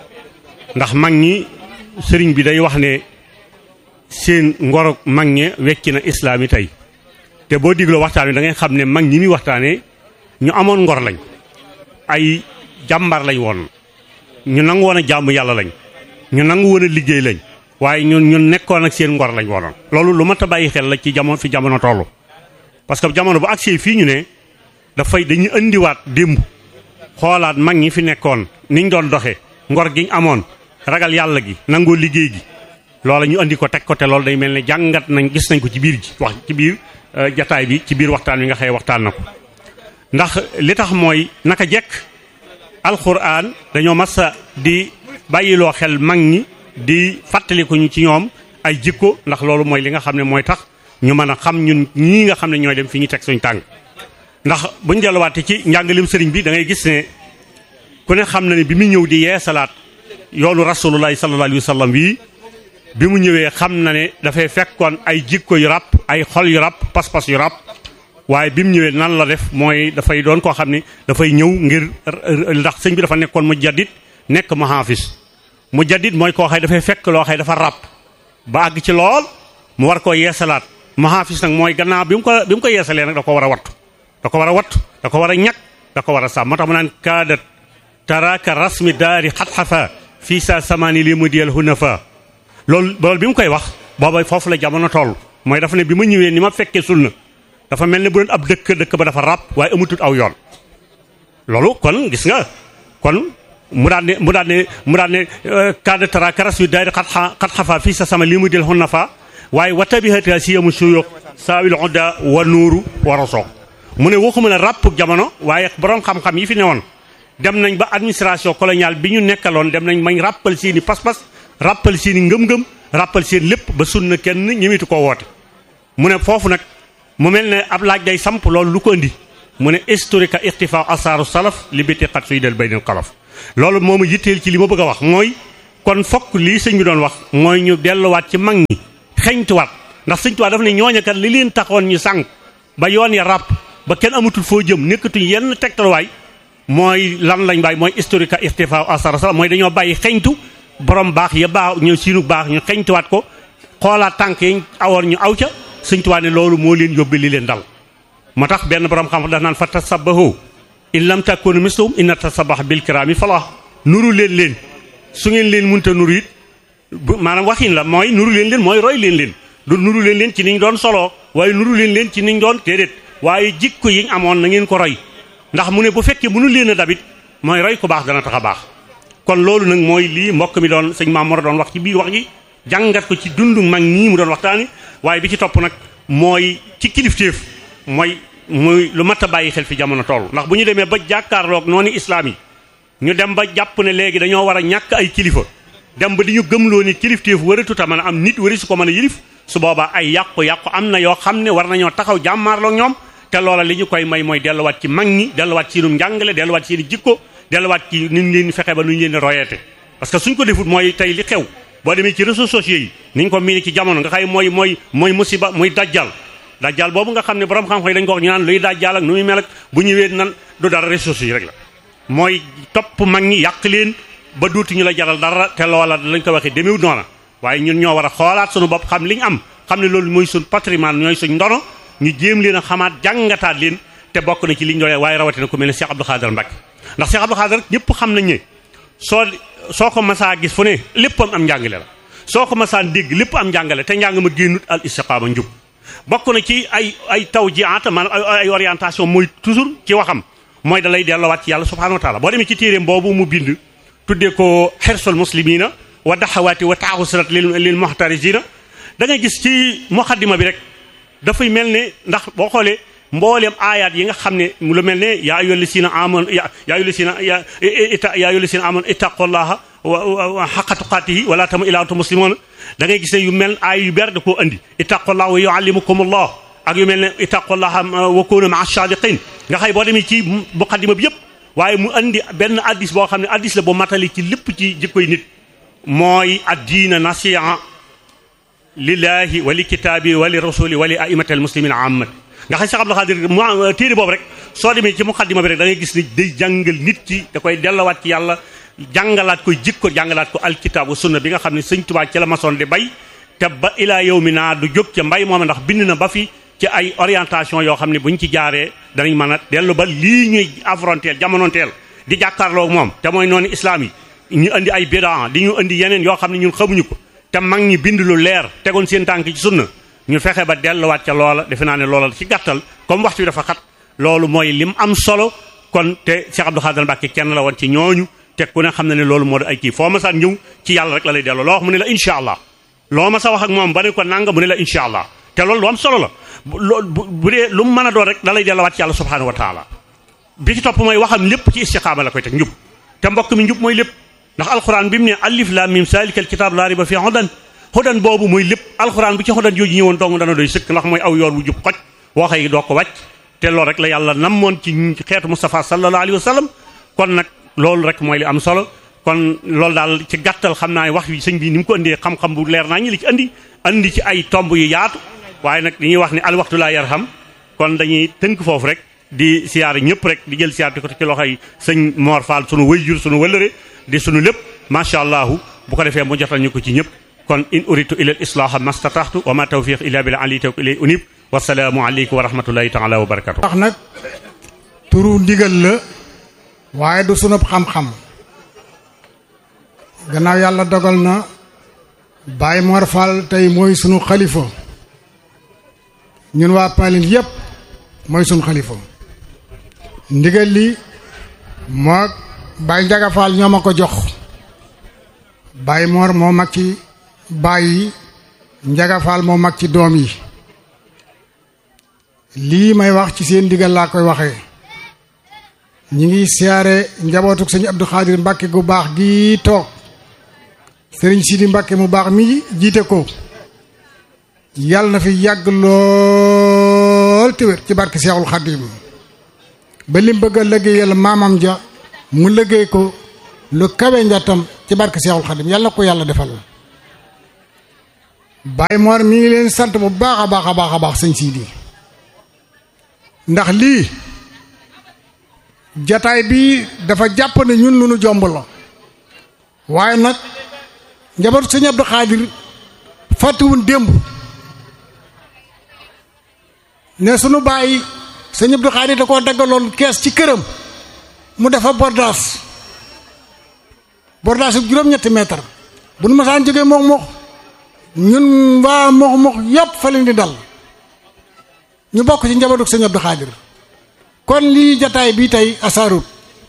ndax mag ñi sëriñ bi day wax ne seen ngoro mag ñe wekki na islaam yi tey te boo digloo waxtaan wi da ngay xam ne mag ñi muy waxtaanee ñu amoon ngor lañ ay jàmbar lañ woon ñu nangu woon a jàmm yàlla lañ ñu nangu woon a liggéey lañ waaye ñun ñun nekkoon ak seen ngor lañ woonoon loolu lu mat a bàyyi xel la ci jamono fi jamono toll parce que jamono bu agsee fii ñu ne dafay dañuy indiwaat démb xoolaat mag ñi fi nekkoon niñ doon doxee ngor giñ amoon ragal yàlla gi nangoo liggéey gi loola ñu andi ko teg ko te loolu day mel ne jàngat nañ gis nañ ko ci biir ji wax ci biir jataay bi ci biir waxtaan wi nga xëy waxtaan na ko ndax li tax mooy naka jekk alxuraan dañoo masa di bàyyiloo xel mag ñi di fàttaliku ñu ci ñoom ay jikko ndax loolu mooy li nga xam ne mooy tax ñu mën a xam ñun ñii nga xam ne ñooy dem fi ñu teg suñu tànk ndax buñ delluwaatee ci njàngalim sëriñ bi da ngay gis ne ku ne xam na ne bi mu ñëw di yeesalaat yoonu rasulullahi sallallahu alayhi wa sallam wii bi mu ñëwee xam na ne dafay fekkoon ay jikko yu ràpp ay xol yu ràpp pas-pas yu ràpp waaye bi mu ñëwee nan la def mooy dafay doon koo xam ne dafay ñëw ngir ndax sëñ bi dafa nekkoon mu jaddit nekk mu haafis mu jaddit mooy koo xay dafay fekk loo xay dafa ràpp ba àgg ci lool mu war koo yeesalaat mu haafis nag mooy gannaaw bi mu ko bi mu ko yeesalee nag da ko war a wattu da ko war a wattu da ko war a ñàkk da ko war a sàmm moo tax mu naan kaadat taraka rasmi daari xat-xafa fii sa samaani li mu diyal hunafa loolu loolu bi mu koy wax booba foofu la jamono toll mooy dafa ne bi ma ñëwee ni ma fekkee sunna dafa mel ne bu doon ab dëkk dëkk ba dafa ràpp waaye amatut aw yoon loolu kon gis nga kon mu daan ne mu daan ne mu daan ne kaadat taraka rasmi daari xat-xafa fii sa sama li mu diyal hunafa waaye watabihata siyamu suyuq saawil udda wa nuuru wa rosoog mu ne waxuma la ràpp jamono waaye borom xam-xam yi fi newoon dem nañ ba administration coloniale bi ñu nekkaloon dem nañ mañ ràppal seeni pas-pas ràppal seeni ngëm-ngëm ràppal seen lépp ba sunna kenn ñëmitu koo woote mu ne foofu nag mu mel ne ab laaj day samp loolu lu ko indi mu ne historique ixtifa asaaru salaf li biti xat suy del baynal xalaf loolu moo ma yitteel ci li ma bëgg a wax mooy kon fokk lii sëñ bi doon wax mooy ñu delluwaat ci mag ñi xeñtuwaat ndax sëñ tuwaat dafa ne ñooña kat li leen taxoon ñu sànq ba yoon ya ràpp ba kenn amatul foo jëm nekkatuñ yenn tegtalwaay mooy lan lañ bàyyi mooy historique ixtifa asaaru salaf mooy dañoo bàyyi xeñtu borom baax ya baax ñu siinu baax ñu xeñtuwaat ko xoolaat tànk yi awoon ñu aw ca sëñ tuwaat ne loolu moo leen yóbbe li leen dal moo tax benn borom xam daf naan fa tasabbahu in lam takunu mislahum inna tasabax bil kiraami falah nuru leen leen su ngeen leen munta nuru it maanaam waxin la mooy nuru leen leen mooy roy leen leen du nuru leen leen ci niñ doon soloo waaye nuru leen leen ci niñ doon déedéet waaye jikko yiñ amoon na ngeen ko roy ndax mu ne bu fekkee mënu leen a dabit mooy roy ku baax dana tax a baax kon loolu nag mooy lii mbokk mi doon sëñ Maam Mor doon wax ci biir wax ji jàngat ko ci dundu mag ñii mu doon waxtaani waaye bi ci topp nag mooy ci kilifteef mooy muy lu mat a bàyyi xel fi jamono toll ndax bu ñu demee ba jàkkaarloog noonu islaam yi ñu dem ba jàpp ne léegi dañoo war a ñàkk ay kilifa dem ba di ñu gëmloo ni kilifteef waratuta mën a am nit wari su ko mën a yilif su boobaa ay yàqu-yàqu am na yoo xam ne war nañoo taxaw jàmmaarloog ñoom te loola li ñu koy may mooy delluwaat ci mag ñi delluwaat ci seenum njàngale delluwaat ci seen jikko delluwaat ci nu ñu leen fexe ba nu ñu leen di royeete parce que suñ ko defut mooy tey li xew boo demee ci réseaux sociaux yi niñ ko miini ci jamono nga xay mooy mooy mooy musiba muy dajjal dajjal boobu nga xam ne borom xam-xam yi dañ ko wax ñu naan luy dajjal ak nu muy mel ak bu ñëwee nan du dara réseaux sociaux yi rek la mooy topp mag ñi yàq leen ba duutuñu la jaral dara te loola lañ ko waxee demeewut noona waaye ñun ñoo war a xoolaat suñu bopp xam li ñu am xam ne loolu mooy suñ patrimoine ñooy suñ ndono ñu jéem leen a xamaat jàngataat leen te bokk na ci liñ doon waaye rawatina ku mel ne Cheikh Abdou Khader Mbacke ndax Cheikh Abdou Khader ñëpp xam nañ ne soo soo ko masaa gis fu ne léppam am njàngale la soo ko masaan dégg lépp am njàngale te njàng ma génnut al istiqaama njub bokk na ci ay ay taw ji ata maanaam ay orientation mooy toujours ci waxam mooy da lay delloowaat ci yàlla subhanahu wa taala boo demee ci téeréem boobu mu bind tuddee ko xersul muslimina wa daxawaati wa taaxusirat lil lil muxtarisina da ngay gis ci muxaddima bi rek dafay mel ne ndax boo xoolee mbooleem aayaat yi nga xam ne lu mel ne yaa ayyuha lasina amanu yaa ayyuha lasina yaa yaa ayyuha lasina amanu ittaqullaha wa xaqa tuqaatihi wala tamu ila antum muslimuna da ngay gis ne yu mel aay yu ber da koo andi ittaqullaha wa yuallimukumullah ak yu mel ne ittaqullaha wa kunu maa sadiqin nga xay boo demee ci muqaddima bi yëpp waaye mu andi benn addis boo xam ne addis la bu matali ci lépp ci jikkoy nit mooy addiina nasiha lillahi wa li kitaabi wa li rasuli wa li aimati al muslimin ammat nga xam Cheikh Abdou Khadir mu téere boobu rek soo demee ci muqaddima bi rek da ngay gis ni day jàngal nit ki da koy dellawaat ci yàlla jàngalaat koy jikko jàngalaat ko alkitaab wa sunna bi nga xam ne sëñ Tuubaa ci la masoon di bay te ba ilaa yow mi naa du jóg ca mbay moom ndax bind na ba fi ci ay orientation yoo xam ne buñ ci jaaree danañ mën a dellu ba lii ñuy affronteel jamonoonteel di jàkkaarloo moom te mooy noonu islaam yi ñu indi ay bidaa di ñu indi yeneen yoo xam ne ñun xamuñu ko te mag ñi bind lu leer tegoon seen tànk ci sunna ñu fexe ba delluwaat ca loola defe naa ne loola ci gàttal comme waxtu bi dafa xat loolu mooy lim am solo kon te Cheikh Abdou Khadir Mbacke kenn la woon ci ñooñu te ku ne xam na ne loolu moo di ay kii foo ma saan ñëw ci yàlla rek la lay delloo loo wax mu ne la incha allah loo ma sa wax ak moom ba ne ko nanga mu ne la incha allah te loolu lu am solo la bu dee lu mu mën a doon rek da lay delluwaat ci yàlla subhanahu wa taala bi ci topp mooy waxam lépp ci istiqaama la koy teg njub te mbokk mi njub mooy lépp ndax alxuraan bi mu ne alif lam mim salikal kitab laa riba fi hudan hudan boobu mooy lépp alxuraan bu ci hudan jooju ñëwoon dong dana doy sëkk ndax mooy aw yoon wu jub xoj woo xëy doo ko wàcc te loolu rek la yàlla namoon ci xeetu Mustafa sallallahu alayhi wa sallam kon nag loolu rek mooy li am solo kon loolu daal ci gàttal xam naa wax wi sëñ bi ni mu ko indee xam-xam bu leer naa ñi li ci andi andi ci ay tomb yu yaatu waaye nag dañuy wax ni al waxtu laa yarham kon dañuy tënk foofu rek di siyaare ñëpp rek di jël siyaare ko ci loxoy sëñ Mor Fall sunu wëyjur sunu wëllëre di sunu lépp macha allahu bu ko defee mu jotal ñu ko ci ñëpp kon in uritu ila al islaha mastataxtu wa ma tawfiq illa billah ali tawk ilay unib wasalaamu aleykum wa rahmatullahi taala wa barakatu wax nag turu ndigal la waaye du sunub xam-xam gannaaw yàlla dogal na Baye Mor Fall tey mooy sunu xalifa ñun waa Palin yépp mooy sunu xalifa ndigal li moo Baye Njaga Fall ñoo ma ko jox Baye Mor moo mag ci baay yi Njaga Fall moo mag ci doom yi lii may wax ci seen ndigal laa koy waxee ñi ngi siyaare njabootuk sëñ Abdou Khadir Mbàkke gu baax gi toog sëriñ Sidi Mbàkke mu baax mi jiite ko yàlla na fi yàgg lool te wér ci barke Seexul Xadim ba lim bëgg a liggéeyal maamam ja mu liggéey ko lu kawe njattam ci barke Seexul Xadim yàlla na ko yàlla defal Baye Mor mi ngi leen sant bu baax a baax a baax a baax sëñ Sidi ndax lii jataay bi dafa jàpp ne ñun lu nu jomb la waaye nag njabootu sëñ Abdou Khadir fàttewuñ démb ne sunu bàyyi sëñ Abdou Khadir da koo daggaloon kees ci këram mu defa bordaas bordaas yu juróom-ñetti mètre bu nu masaan jógee mox mox ñun waa mox mox yépp fa leen di dal ñu bokk ci njabootu sëñ Abdou Khadir kon lii jataay bi tey asaarut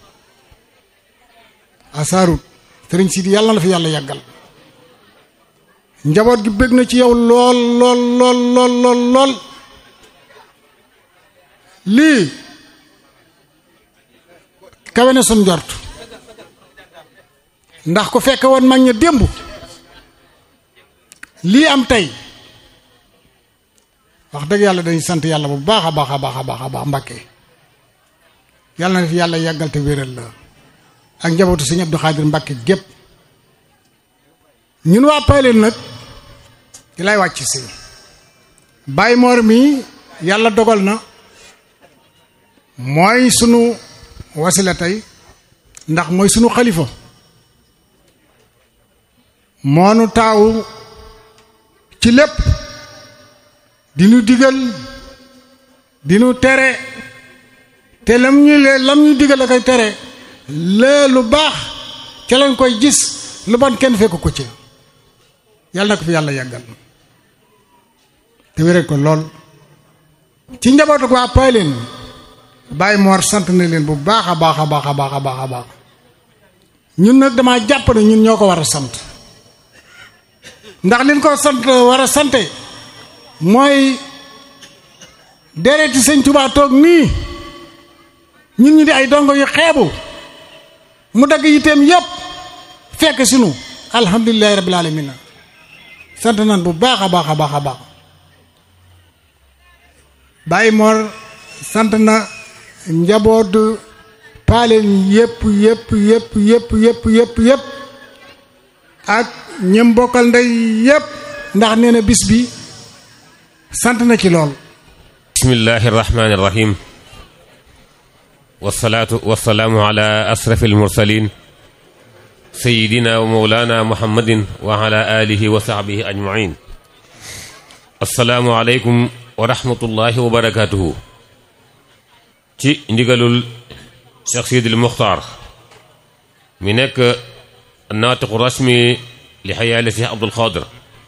asaarut sëriñ Sidi yàlla na la fi yàlla yàggal njaboot gi bëgg na ci yow lool lool lool lool lool lool lii kawe na sun njort ndax ku fekke woon mag ña démb lii am tey wax dëgg yàlla dañuy sant yàlla bu baax a baax a baax a baax a baax Mbàkke yàlla na fi yàlla yàggal te wéral la ak njabootu sëñ Abdou Khadir Mbàkke gépp ñun waa Payleen nag di lay wàcc si Baye Mor mi yàlla dogal na mooy sunu wasila tey ndax mooy sunu xalifa moonu taawu ci lépp di nu digal di nu tere te lam ñu lee lam ñu digal a koy tere lee lu baax ca lañ koy gis lu bon kenn fekk ko ci yàlla na ko fi yàlla yàggal te wéral ko lool ci njabootu waa Payleen Baye Mor sant na leen bu baax a baax a baax a baax a baax a baax ñun nag damaa jàpp ne ñun ñoo ko war a sant ndax liñ ko sant war a sante mooy dereeti sëñ Tuubaa toog nii ñun ñu di ay dongo yu xeebu mu dagg yitteem yépp fekk sunu alhamdulilahi rabbil alamin sant nan bu baax a baax a baax a baax Baye Mor sant na njabootu paaleen yépp yépp yépp yépp yépp yépp yépp ak ñem bokkal ndey yépp ndax nee na bis bi sant na ci lool bismillahi irrahmani irrahim wasalaatu wasalaamu ala asrafi almursalin sayidina wa mawlana muhammadin wa ala alihi wa sahbihi ajmain assalaamu aleykum wa rahmatullahi wa barakatuhu ci ndigalul Cheikh Sidil Muxtaar mi nekk naatiqu rasmi li xayaali Cheikh Abdul Xaadir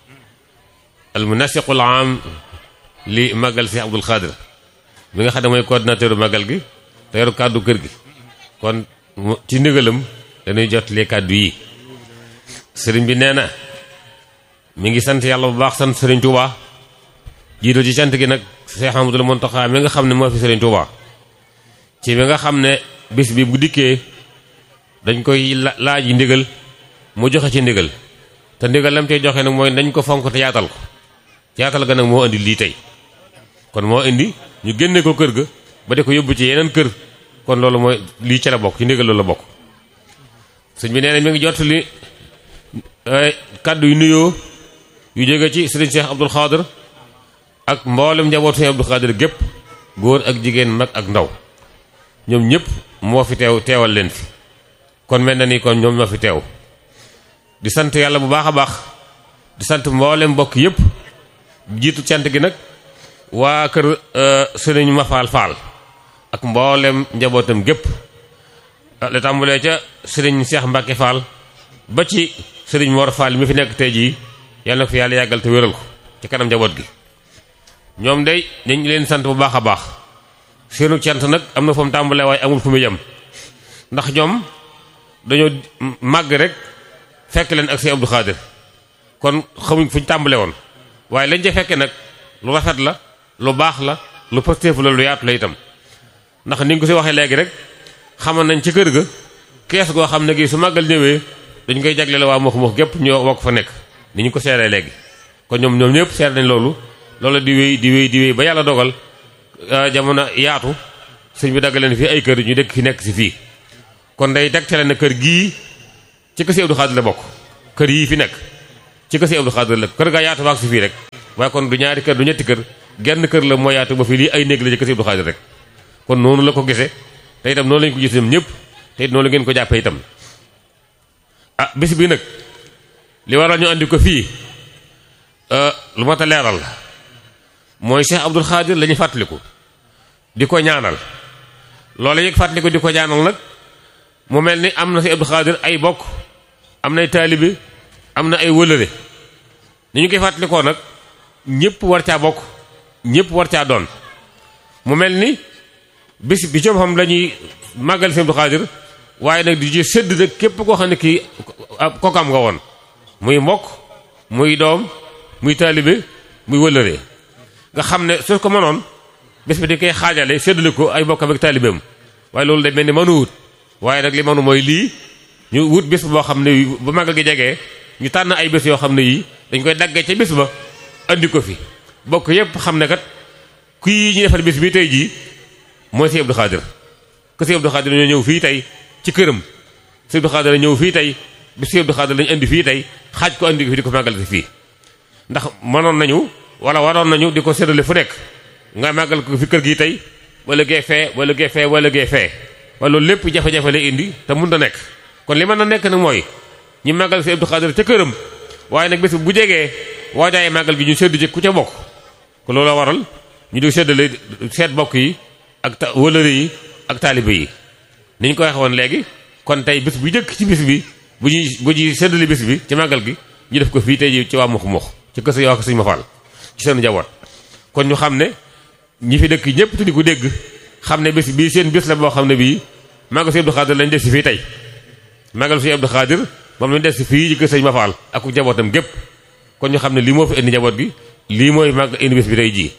al munasiqu al aam li magal Cheikh Abdul Xaadir mi nga xam ne mooy coordinateur magal gi te yoru kàddu kër gi kon ci ndigalam dañuy jot les kàddu yi sëriñ bi nee na mi ngi sant yàlla bu baax sant sëriñ Touba jiitu ci sant gi nag Cheikh Amadou Mountakha mi nga xam ne moo fi sëriñ Touba ci mi nga xam ne bis bi bu dikkee dañ koy laaj yi ndigal mu joxe ci ndigal te ndigal lam tey joxe nag mooy nañ ko fonk te yaatal ko yaatal ga nag moo indi lii tey kon moo indi ñu génne ko kër ga ba di ko yóbbu ci yeneen kër kon loolu mooy lii ca la bokk ci ndigal loolu la bokk sëñ bi nee na mi ngi jot li kàddu yu nuyoo yu jóge ci sëriñ Cheikh Abdul Xaadir ak mboolem njaboot sëriñ Abdul Xaadir gépp góor ak jigéen mag ak ndaw ñoom ñëpp moo fi teew teewal leen fi kon mel na ni kon ñoom ñoo fi teew di sant yàlla bu baax a baax di sant mboolem mbokk yëpp jiitu cant gi nag waa kër sëriñ Mafaal Faal ak mboolem njabootam gépp la tàmbalee ca sëriñ Cheikh Mbacke Fall ba ci sëriñ Mor Fall mi fi nekk tey jii yàlla na ko fi yàlla yàggal te wéral ko ci kanam njaboot gi ñoom day dañ leen sant bu baax a baax seenu cant nag am na fu mu tàmbalee waaye amul fu mu yem ndax ñoom dañoo màgg rek fekk leen ak Sëriñ Abdou Khadir kon xamuñ fu ñu tàmbale woon waaye lañ ca fekke nag lu rafet la lu baax la lu positif la lu yaatu la itam ndax ni nga ko si waxee léegi rek xamoon nañ ci kër ga kees goo xam ne gi su màggal ñëwee dañ koy jagleel waa Mokh Mokh gépp ñoo wokk fa nekk ni ñu ko seeree léegi kon ñoom ñoom ñëpp seer nañ loolu loolu di wéy di wéy di wéy ba yàlla dogal jamono yaatu sëñ bi daggaleen fii ay kër ñu dëkk fi nekk si fii kon day tegtale na kër gii ci kër si Abdou Khadir la bokk kër yii fi nekk ci kër si Abdou Khadir la kër gaa yaatu baak si fii rek waaye kon du ñaari kër du ñetti kër genn kër la moo yaatu ba fii lii ay néeg la ci kër si Abdou Khadir rek kon noonu la ko gisee te itam noonu lañu ko gis ñoom ñëpp te it noonu la ngeen ko jàppee itam ah bis bi nag li waral ñu andi ko fii lu mat a leeral la mooy Cheikh Abdou Khadir la ñu fàttaliku di ko ñaanal loolu yëg fàttaliku di ko ñaanal nag mu mel ni am na si Abdou Khadir ay bokk am nay taalibe am na ay wëlëre ni ñu koy fàttalikoo nag ñëpp war caa bokk ñëpp war caa doon mu mel ni bis bi ci xam la ñuy màggal si Abdou Khadir waaye nag di ci sëdd nag képp koo xam ne kii kokam nga woon muy mbokk muy doom muy taalibe muy wëlëre nga xam ne su ko mënoon bés bi di koy xaajale séddale ko ay bokkam ak taalibeem waaye loolu day mel ni mënu wut waaye nag li mënu mooy lii ñu wut bés boo xam ne bu màggal gi jegee ñu tànn ay bés yoo xam ne yii dañ koy daggee ca bés ba andi ko fi bokk yépp xam ne kat kii ñu defal bés bi tey jii mooy si Abdou Khadir que si Abdou Khadir ñoo ñëw fii tey ci këram si Abdou Khadir ñëw fii tey bi si Abdou Khadir lañu indi fii tey xaaj ko andi ko fi di ko màggal si fii ndax mënoon nañu wala waroon nañu di ko séddale fu nekk nga màggal ko fi kër gi tey wala gee fee wala gee fee wala gee fee wala loolu lépp jafe-jafe lay indi te mun na nekk kon li mën na nekk nag mooy ñu màggal si Abdou Khadir ca këram waaye nag bés bu jegee waajaaye màggal gi ñu séddu ci ku ca bokk ko loolu waral ñu di séddale seet bokk yi ak ta wëlëre yi ak taalibe yi ni ñu ko waxee woon léegi kon tey bés bu jëkk ci bés bi bu ñuy bu ñuy séddale bés bi ci màggal gi ñu def ko fii tey ji ci waa Mokh Mokh ci kër sa yoo ko suñu ma faal ci seen njaboot kon ñu xam ne ñi fi dëkk ñëpp te di ko dégg xam ne bés bii seen bés la boo xam ne bii màggal si Abdou Khadir lañ des si fii tey màggal si Abdou Khadir moom lañ des si fii ci kër sëñ ma faal ak njabootam gépp kon ñu xam ne lii moo fi indi njaboot gi lii mooy màgg indi bés bi tey jii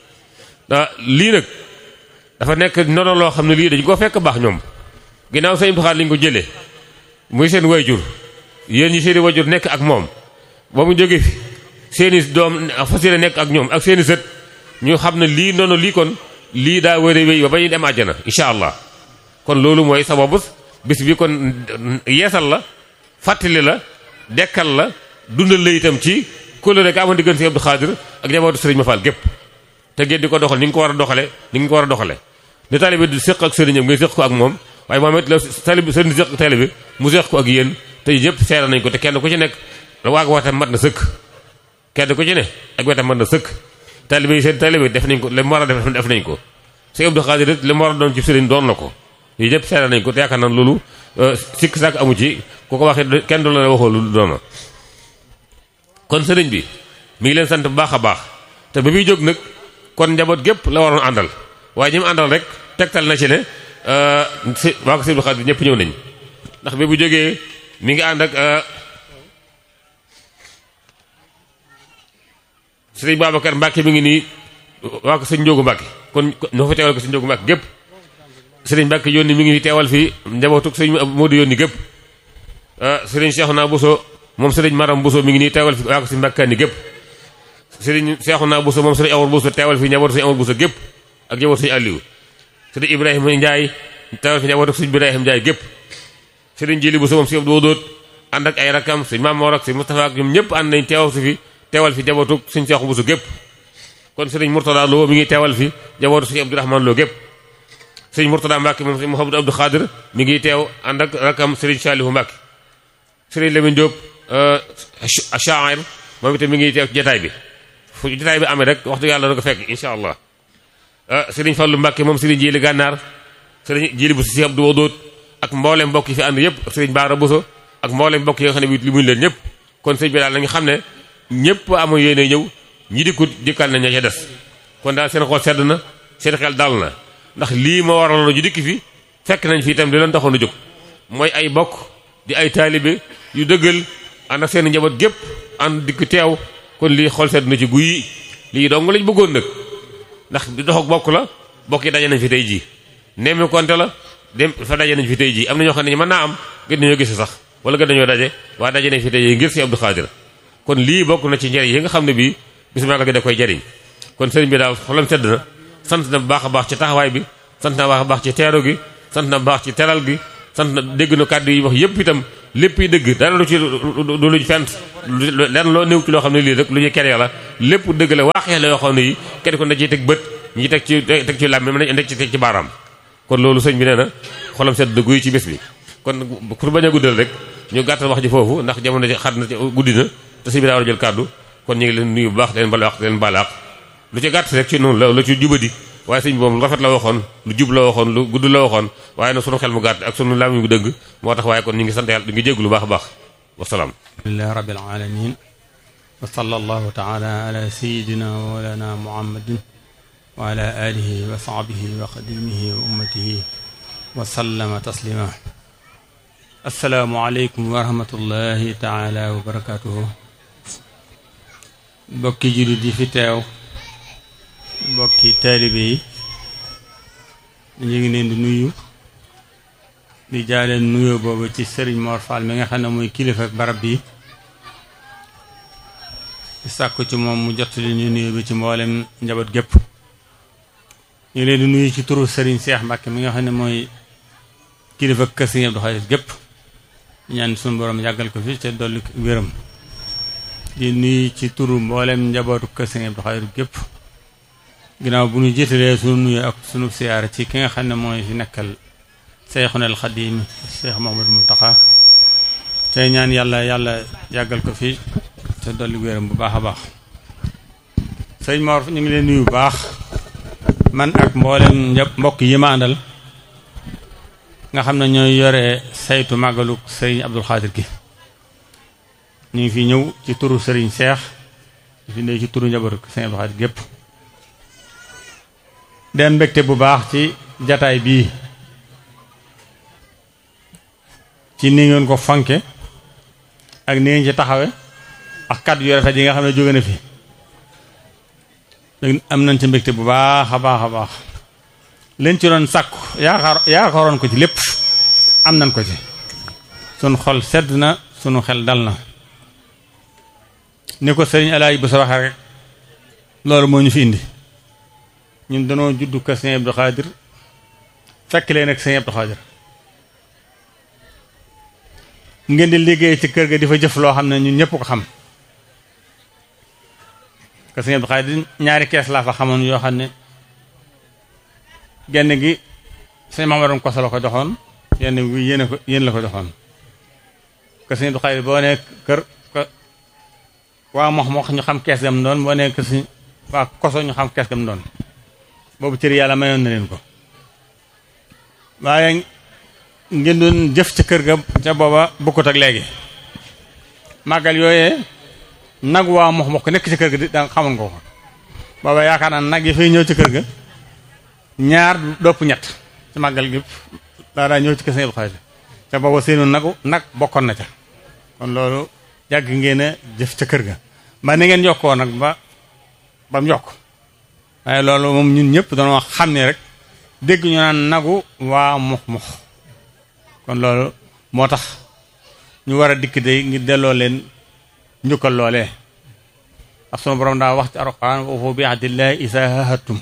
lii nag dafa nekk noonu loo xam ne lii dañu ko fekk baax ñoom ginnaaw sëñ Abdou Khadir lañ ko jëlee muy seen wayjur yéen ñi seeni wayjur nekk ak moom ba mu jóge fi seeni doom fas yéene nekk ak ñoom ak seeni sët ñu xam ne lii noonu lii kon lii daa wér a wéy ba ba ñuy dem àjjana incha allah kon loolu mooy sababu bis bi kon yeesal la fàttali la dekkal la dundal la itam ci kóllëre ga amoon diggante si Abdou Khadir ak njabootu sëriñ ma Fall gépp te ngeen di ko doxal ni nga ko war a doxale ni nga ko war a doxale ni taalibe di séq ak sëriñam ngay séq ko ak moom waaye moom it la taalibe sëriñ di séq ak taalibe mu séq ko ak yéen te ñëpp seera nañ ko te kenn ku ci nekk waag watam mat na sëkk kenn ku ci ne ak wetam mën na sëkk taalibe yi seen taalibe def nañ ko li mu war a def def nañ ko si Abdou Khadir it li mu war a doon ci sëriñ doon na ko yi ñëpp seera nañ ko te yaakaar naa loolu sikk sàkk amu ci ku ko waxee kenn du la waxoo lu doona kon sëriñ bi mi ngi leen sant bu baax a baax te ba muy jóg nag kon njaboot gépp la waroon àndal waaye ñi mu àndal rek tegtal na ci ne si waa ko si Abdou Khadir ñëpp ñëw nañ ndax bi bu jógee mi ngi ànd ak sëriñ Babacar Mbacke mi ngi nii waa ko sëñ Njóogu Mbacke kon ñoo fa teewal ko sëñ Njóogu Mbacke gépp sëriñ Mbacke yónni mi ngi teewal fii njabootuk sëñ Modou yónni gépp sëriñ Cheikhouna Bousso moom sëriñ Maram Bousso mi ngi nii teewal fi waa ko sëñ Mbacke ni gépp sëriñ Cheikhouna Bousso moom sëriñ Awar Bousso teewal fi njabootu sëñ Awar Bousso gépp ak njabootu sëñ Aliou sëriñ Ibrahima Ndiaye teewal fi njabootuk sëñ Ibrahima Ndiaye gépp sëriñ Jili Bousso moom sëñ Abdou Wodóot ànd ak ay rakam sëñ Mamor ak sëñ Moustapha ak ñoom ñëpp ànd nañ teewal si fi teewal fi njabootu sëñ Seexu Buso gépp kon sëriñ Mourtada Lo mi ngi teewal fi njabootu sëñ Abdourahmane Lo gépp sëriñ Mourtada Mbacke moom sëñ Mouhamadou Abdou Khadir mi ngi teew ànd ak rakam sëriñ Salihu Mbacke sëriñ Lamine Diop Achair moom itam mi ngi teew ci jotaay bi fu jotaay bi amee rek waxtu yàlla da ko fekk incha allah sëriñ Fallou Mbacke moom sëriñ Jili Gànnaar sëriñ Jili Buso si Abdou Wadoot ak mboolem mbokk yi fi ànd yëpp sëriñ Baara Buso ak mboolem mbokk yi nga xam ne bi li muñ leen ñëpp kon sëriñ bi daal nañu xam ne ñëpp amu yéene ñëw ñi dikkut dikkal nañ ña ca des kon daal seen xol sedd na seen xel dal na ndax lii ma waraloon ñu dikki fi fekk nañ fi itam di leen taxoon a jóg mooy ay bokk di ay taalibe yu dëggal ànd ak seen njaboot gépp ànd dikk teew kon lii xol sedd na ci guyi lii dong lañ bëggoon nag ndax di dox ak bokk la bokk yi daje nañ fi tey jii nemmi konte la dem fa daje nañ fi tey jii am na ñoo xam ne mën naa am gën nañoo gis sax wala nga dañoo daje waaye daje nañ fi tey ngir Sëriñ Abdou Khadir kon lii bokk na ci njëriñ yi nga xam ne bii bis magal gi da koy jariñ kon sëriñ bi daal xolam sedd na sant na bu baax a baax ci taxawaay bi sant na baax a baax ci teeru gi sant na baax ci teral gi sant na dégg na kàddu yi wax yëpp itam lépp yi dëgg dara lu ci du luñ fent lenn loo néew ci loo xam ne lii rek lu ñuy kere la lépp dëgg la waaxee la yoo xam ne yi kenn ko na ciy teg bët ñi teg ci teg ci làmmi mën nañ teg ci teg ci baaraam kon loolu sëñ bi nee na xolam sedd na guy ci bés bi kon pour bañ a guddal rek ñu gàttal wax ji foofu ndax jamono ji xat na ci guddi na te sëñ bi daa war a jël kàddu kon ñu ngi leen nuyu bu baax leen bala wax leen balaax lu ci gàtt rek ci noonu la lu ci jubadi waaye sëñ bi moom lu rafet la waxoon lu jub la waxoon lu gudd la waxoon waaye nag sunu xel mu gàtt ak sunu làmmiñ bu dëgg moo tax waaye kon ñu ngi sant yàlla di ngi jéggu lu baax a baax wasalaam alhamdulilah rabbil alamin wa sallallahu taala ala sayidina wa mawlana muhammadin wa ala alihi wa sahbihi wa xadimihi wa ummatihi wa sallama taslima assalaamu aleykum wa rahmatullahi taala wa barakatuhu bokki jullit yi fi teew bokki taalibe yi ñu ngi leen di nuyu di jaaleen nuyoo boobu ci sëriñ Mor Fall mi nga xam ne mooy kilifa barab bi di sàkku ci moom mu jot li ñu nuyoo bi ci mboolem njaboot gépp ñu ngi leen di nuyu ci turu sëriñ Seex Mbàkke mi nga xam ne mooy kilifa kër Sëriñ Abdou Khadir gépp ñaan suñu borom yàggal ko fi te dolli wéram di nuyu ci turu mboolem njabootu kër Sëriñ Abdou Khadir gépp ginnaaw bu ñu jiitalee sunu nuyu ak sunu siyaara ci ki nga xam ne mooy fi nekkal Seyxuna al Xadiim Seex Muhammadu Muntaxa tey ñaan yàlla yàlla yàggal ko fi te dolli wéram bu baax a baax sëñ Mor ñu ngi leen nuyu bu baax man ak mboolem njab mbokk yi ma àndal nga xam ne ñooy yore saytu màggalu sëriñ Abdul Xaadir gi ñu ngi fi ñëw ci turu sëriñ Seex di fi ñëw ci turu njabootu sëriñ Abdul Xaadir gépp dem mbégte bu baax ci jataay bii ci ni ngeen ko fanke ak ni ngeen ci taxawe ak kàddu yu rafet yi nga xam ne jóge na fi am nañ ci mbégte bu baax a baax a baax leen ci doon sàkku yaakaar yaakaaroon ko ci lépp am nañ ko ci sunu xol sedd na sunu xel dal na ni ko sëriñ Alaaji bu sa waxee rek loolu moo ñu fi indi ñun danoo juddu kër Sëñ Abdou Khadir fekk leen ak Sëñ Abdou Khadir ngeen di liggéey ci kër ga di fa jëf loo xam ne ñun ñëpp ko xam kër Sëñ Abdou Khadir ñaari kees laa fa xamoon yoo xam ne genn gi sëñ Mamadou Koso la ko joxoon yenn gi yéen ko yéen la ko joxoon kër Sëñ Abdou Khadir boo nekk kër waa mox mox ñu xam kees gam doon boo nekk si waa koso ñu xam kees gam doon boobu cër yàlla mayoon na leen ko waaye ngeen doon jëf ca kër ga ca booba bokkut ak léegi màggal yooyee nag waa mox mox ko nekk ci kër ga di da xamoon ko ko booba yaakaar naa nag yi fay ñëw ci kër ga ñaar dopp ñett ci màggal gi daa daa ñëw ci kër Sëñ Abdou Khadir ca booba seenu nagu nag bokkoon na ca kon loolu yàgg ngeen a jëf ca kër ga ba ni ngeen yokkoo nag ba ba mu yokk waaye loolu moom ñun ñëpp dañoo xam ne rek dégg ñu naan nagu waa mux mux kon loolu moo tax ñu war a dikk day ngir delloo leen njukkal loolee ak sunu borom daa wax ci alxuraan wa awfu bi ahdillahi izaa ahadtum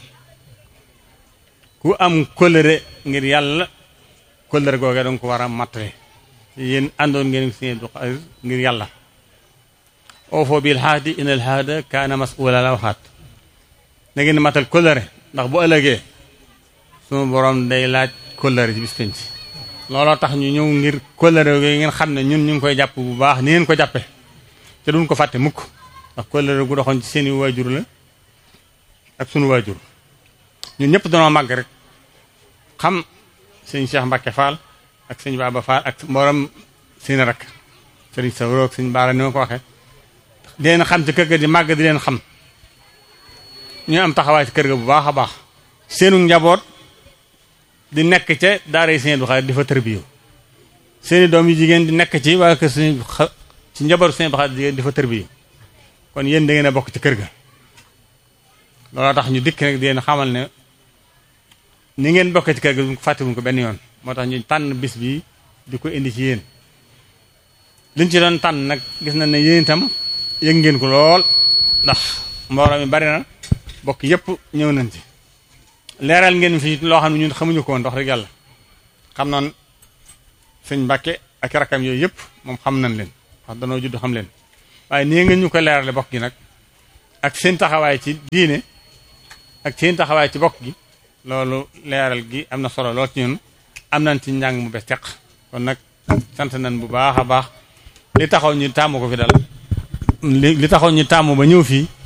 ku am kóllëre ngir yàlla kóllëre googee danga ko war a mattale yéen àndoon ngeen Sëñ Abdou Khadir ngir yàlla awfu bil ahdi innal ahda kaana mas'uula la waxaat na ngeen matal kóllëre ndax bu ëllëgee sunu borom day laaj kóllëre ci bis penc looloo tax ñu ñëw ngir kóllëre yooyu ngeen xam ne ñun ñu ngi koy jàpp bu baax ni ngeen ko jàppe te duñ ko fàtte mukk ndax kóllëre gu doxoon ci seeni waajur la ak sunu waajur ñun ñëpp danoo màgg rek xam sëñ Cheikh Mbacke Fall ak sëñ Baba Fall ak mboolem seen rakk sëriñ Sawro ak sëñ Baara ni ma ko waxee di leen xam ci kër ga di màgg di leen xam ñu am taxawaay ci kër ga bu baax a baax seenu njaboot di nekk ca daara yi Sëñ Abdou Khadir di fa tërbiyu seeni doom yu jigéen di nekk ci waa kër Sëñ ci njabootu Sëñ Abdou Khadir jigéen di fa tërbiyu kon yéen da ngeen a bokk ci kër ga looloo tax ñu dikk nag di leen xamal ne ni ngeen bokk ci kër ga duñ ko fàttewuñ ko benn yoon moo tax ñu tànn bis bi di ko indi ci yéen liñ ci doon tànn nag gis nañ ne yéen itam yëg ngeen ko lool ndax mbooloo mi bari na bokk yépp ñëw nañ ci leeral ngeen fi loo xam ne ñun xamuñu ko woon wax rek yàlla xam noon sëñ Mbàkke ak rakam yooyu yëpp moom xam nañ leen wax danoo judd xam leen waaye nii ngeen ñu ko leerale bokk gi nag ak seen taxawaay ci diine ak seen taxawaay ci bokk gi loolu leeral gi am na solo lool ci ñun am nañ ci njàng mu bees teq kon nag sant nañ bu baax a baax li taxaw ñu tàmm ko fi dal li li taxaw ñu tàmm ba ñëw fii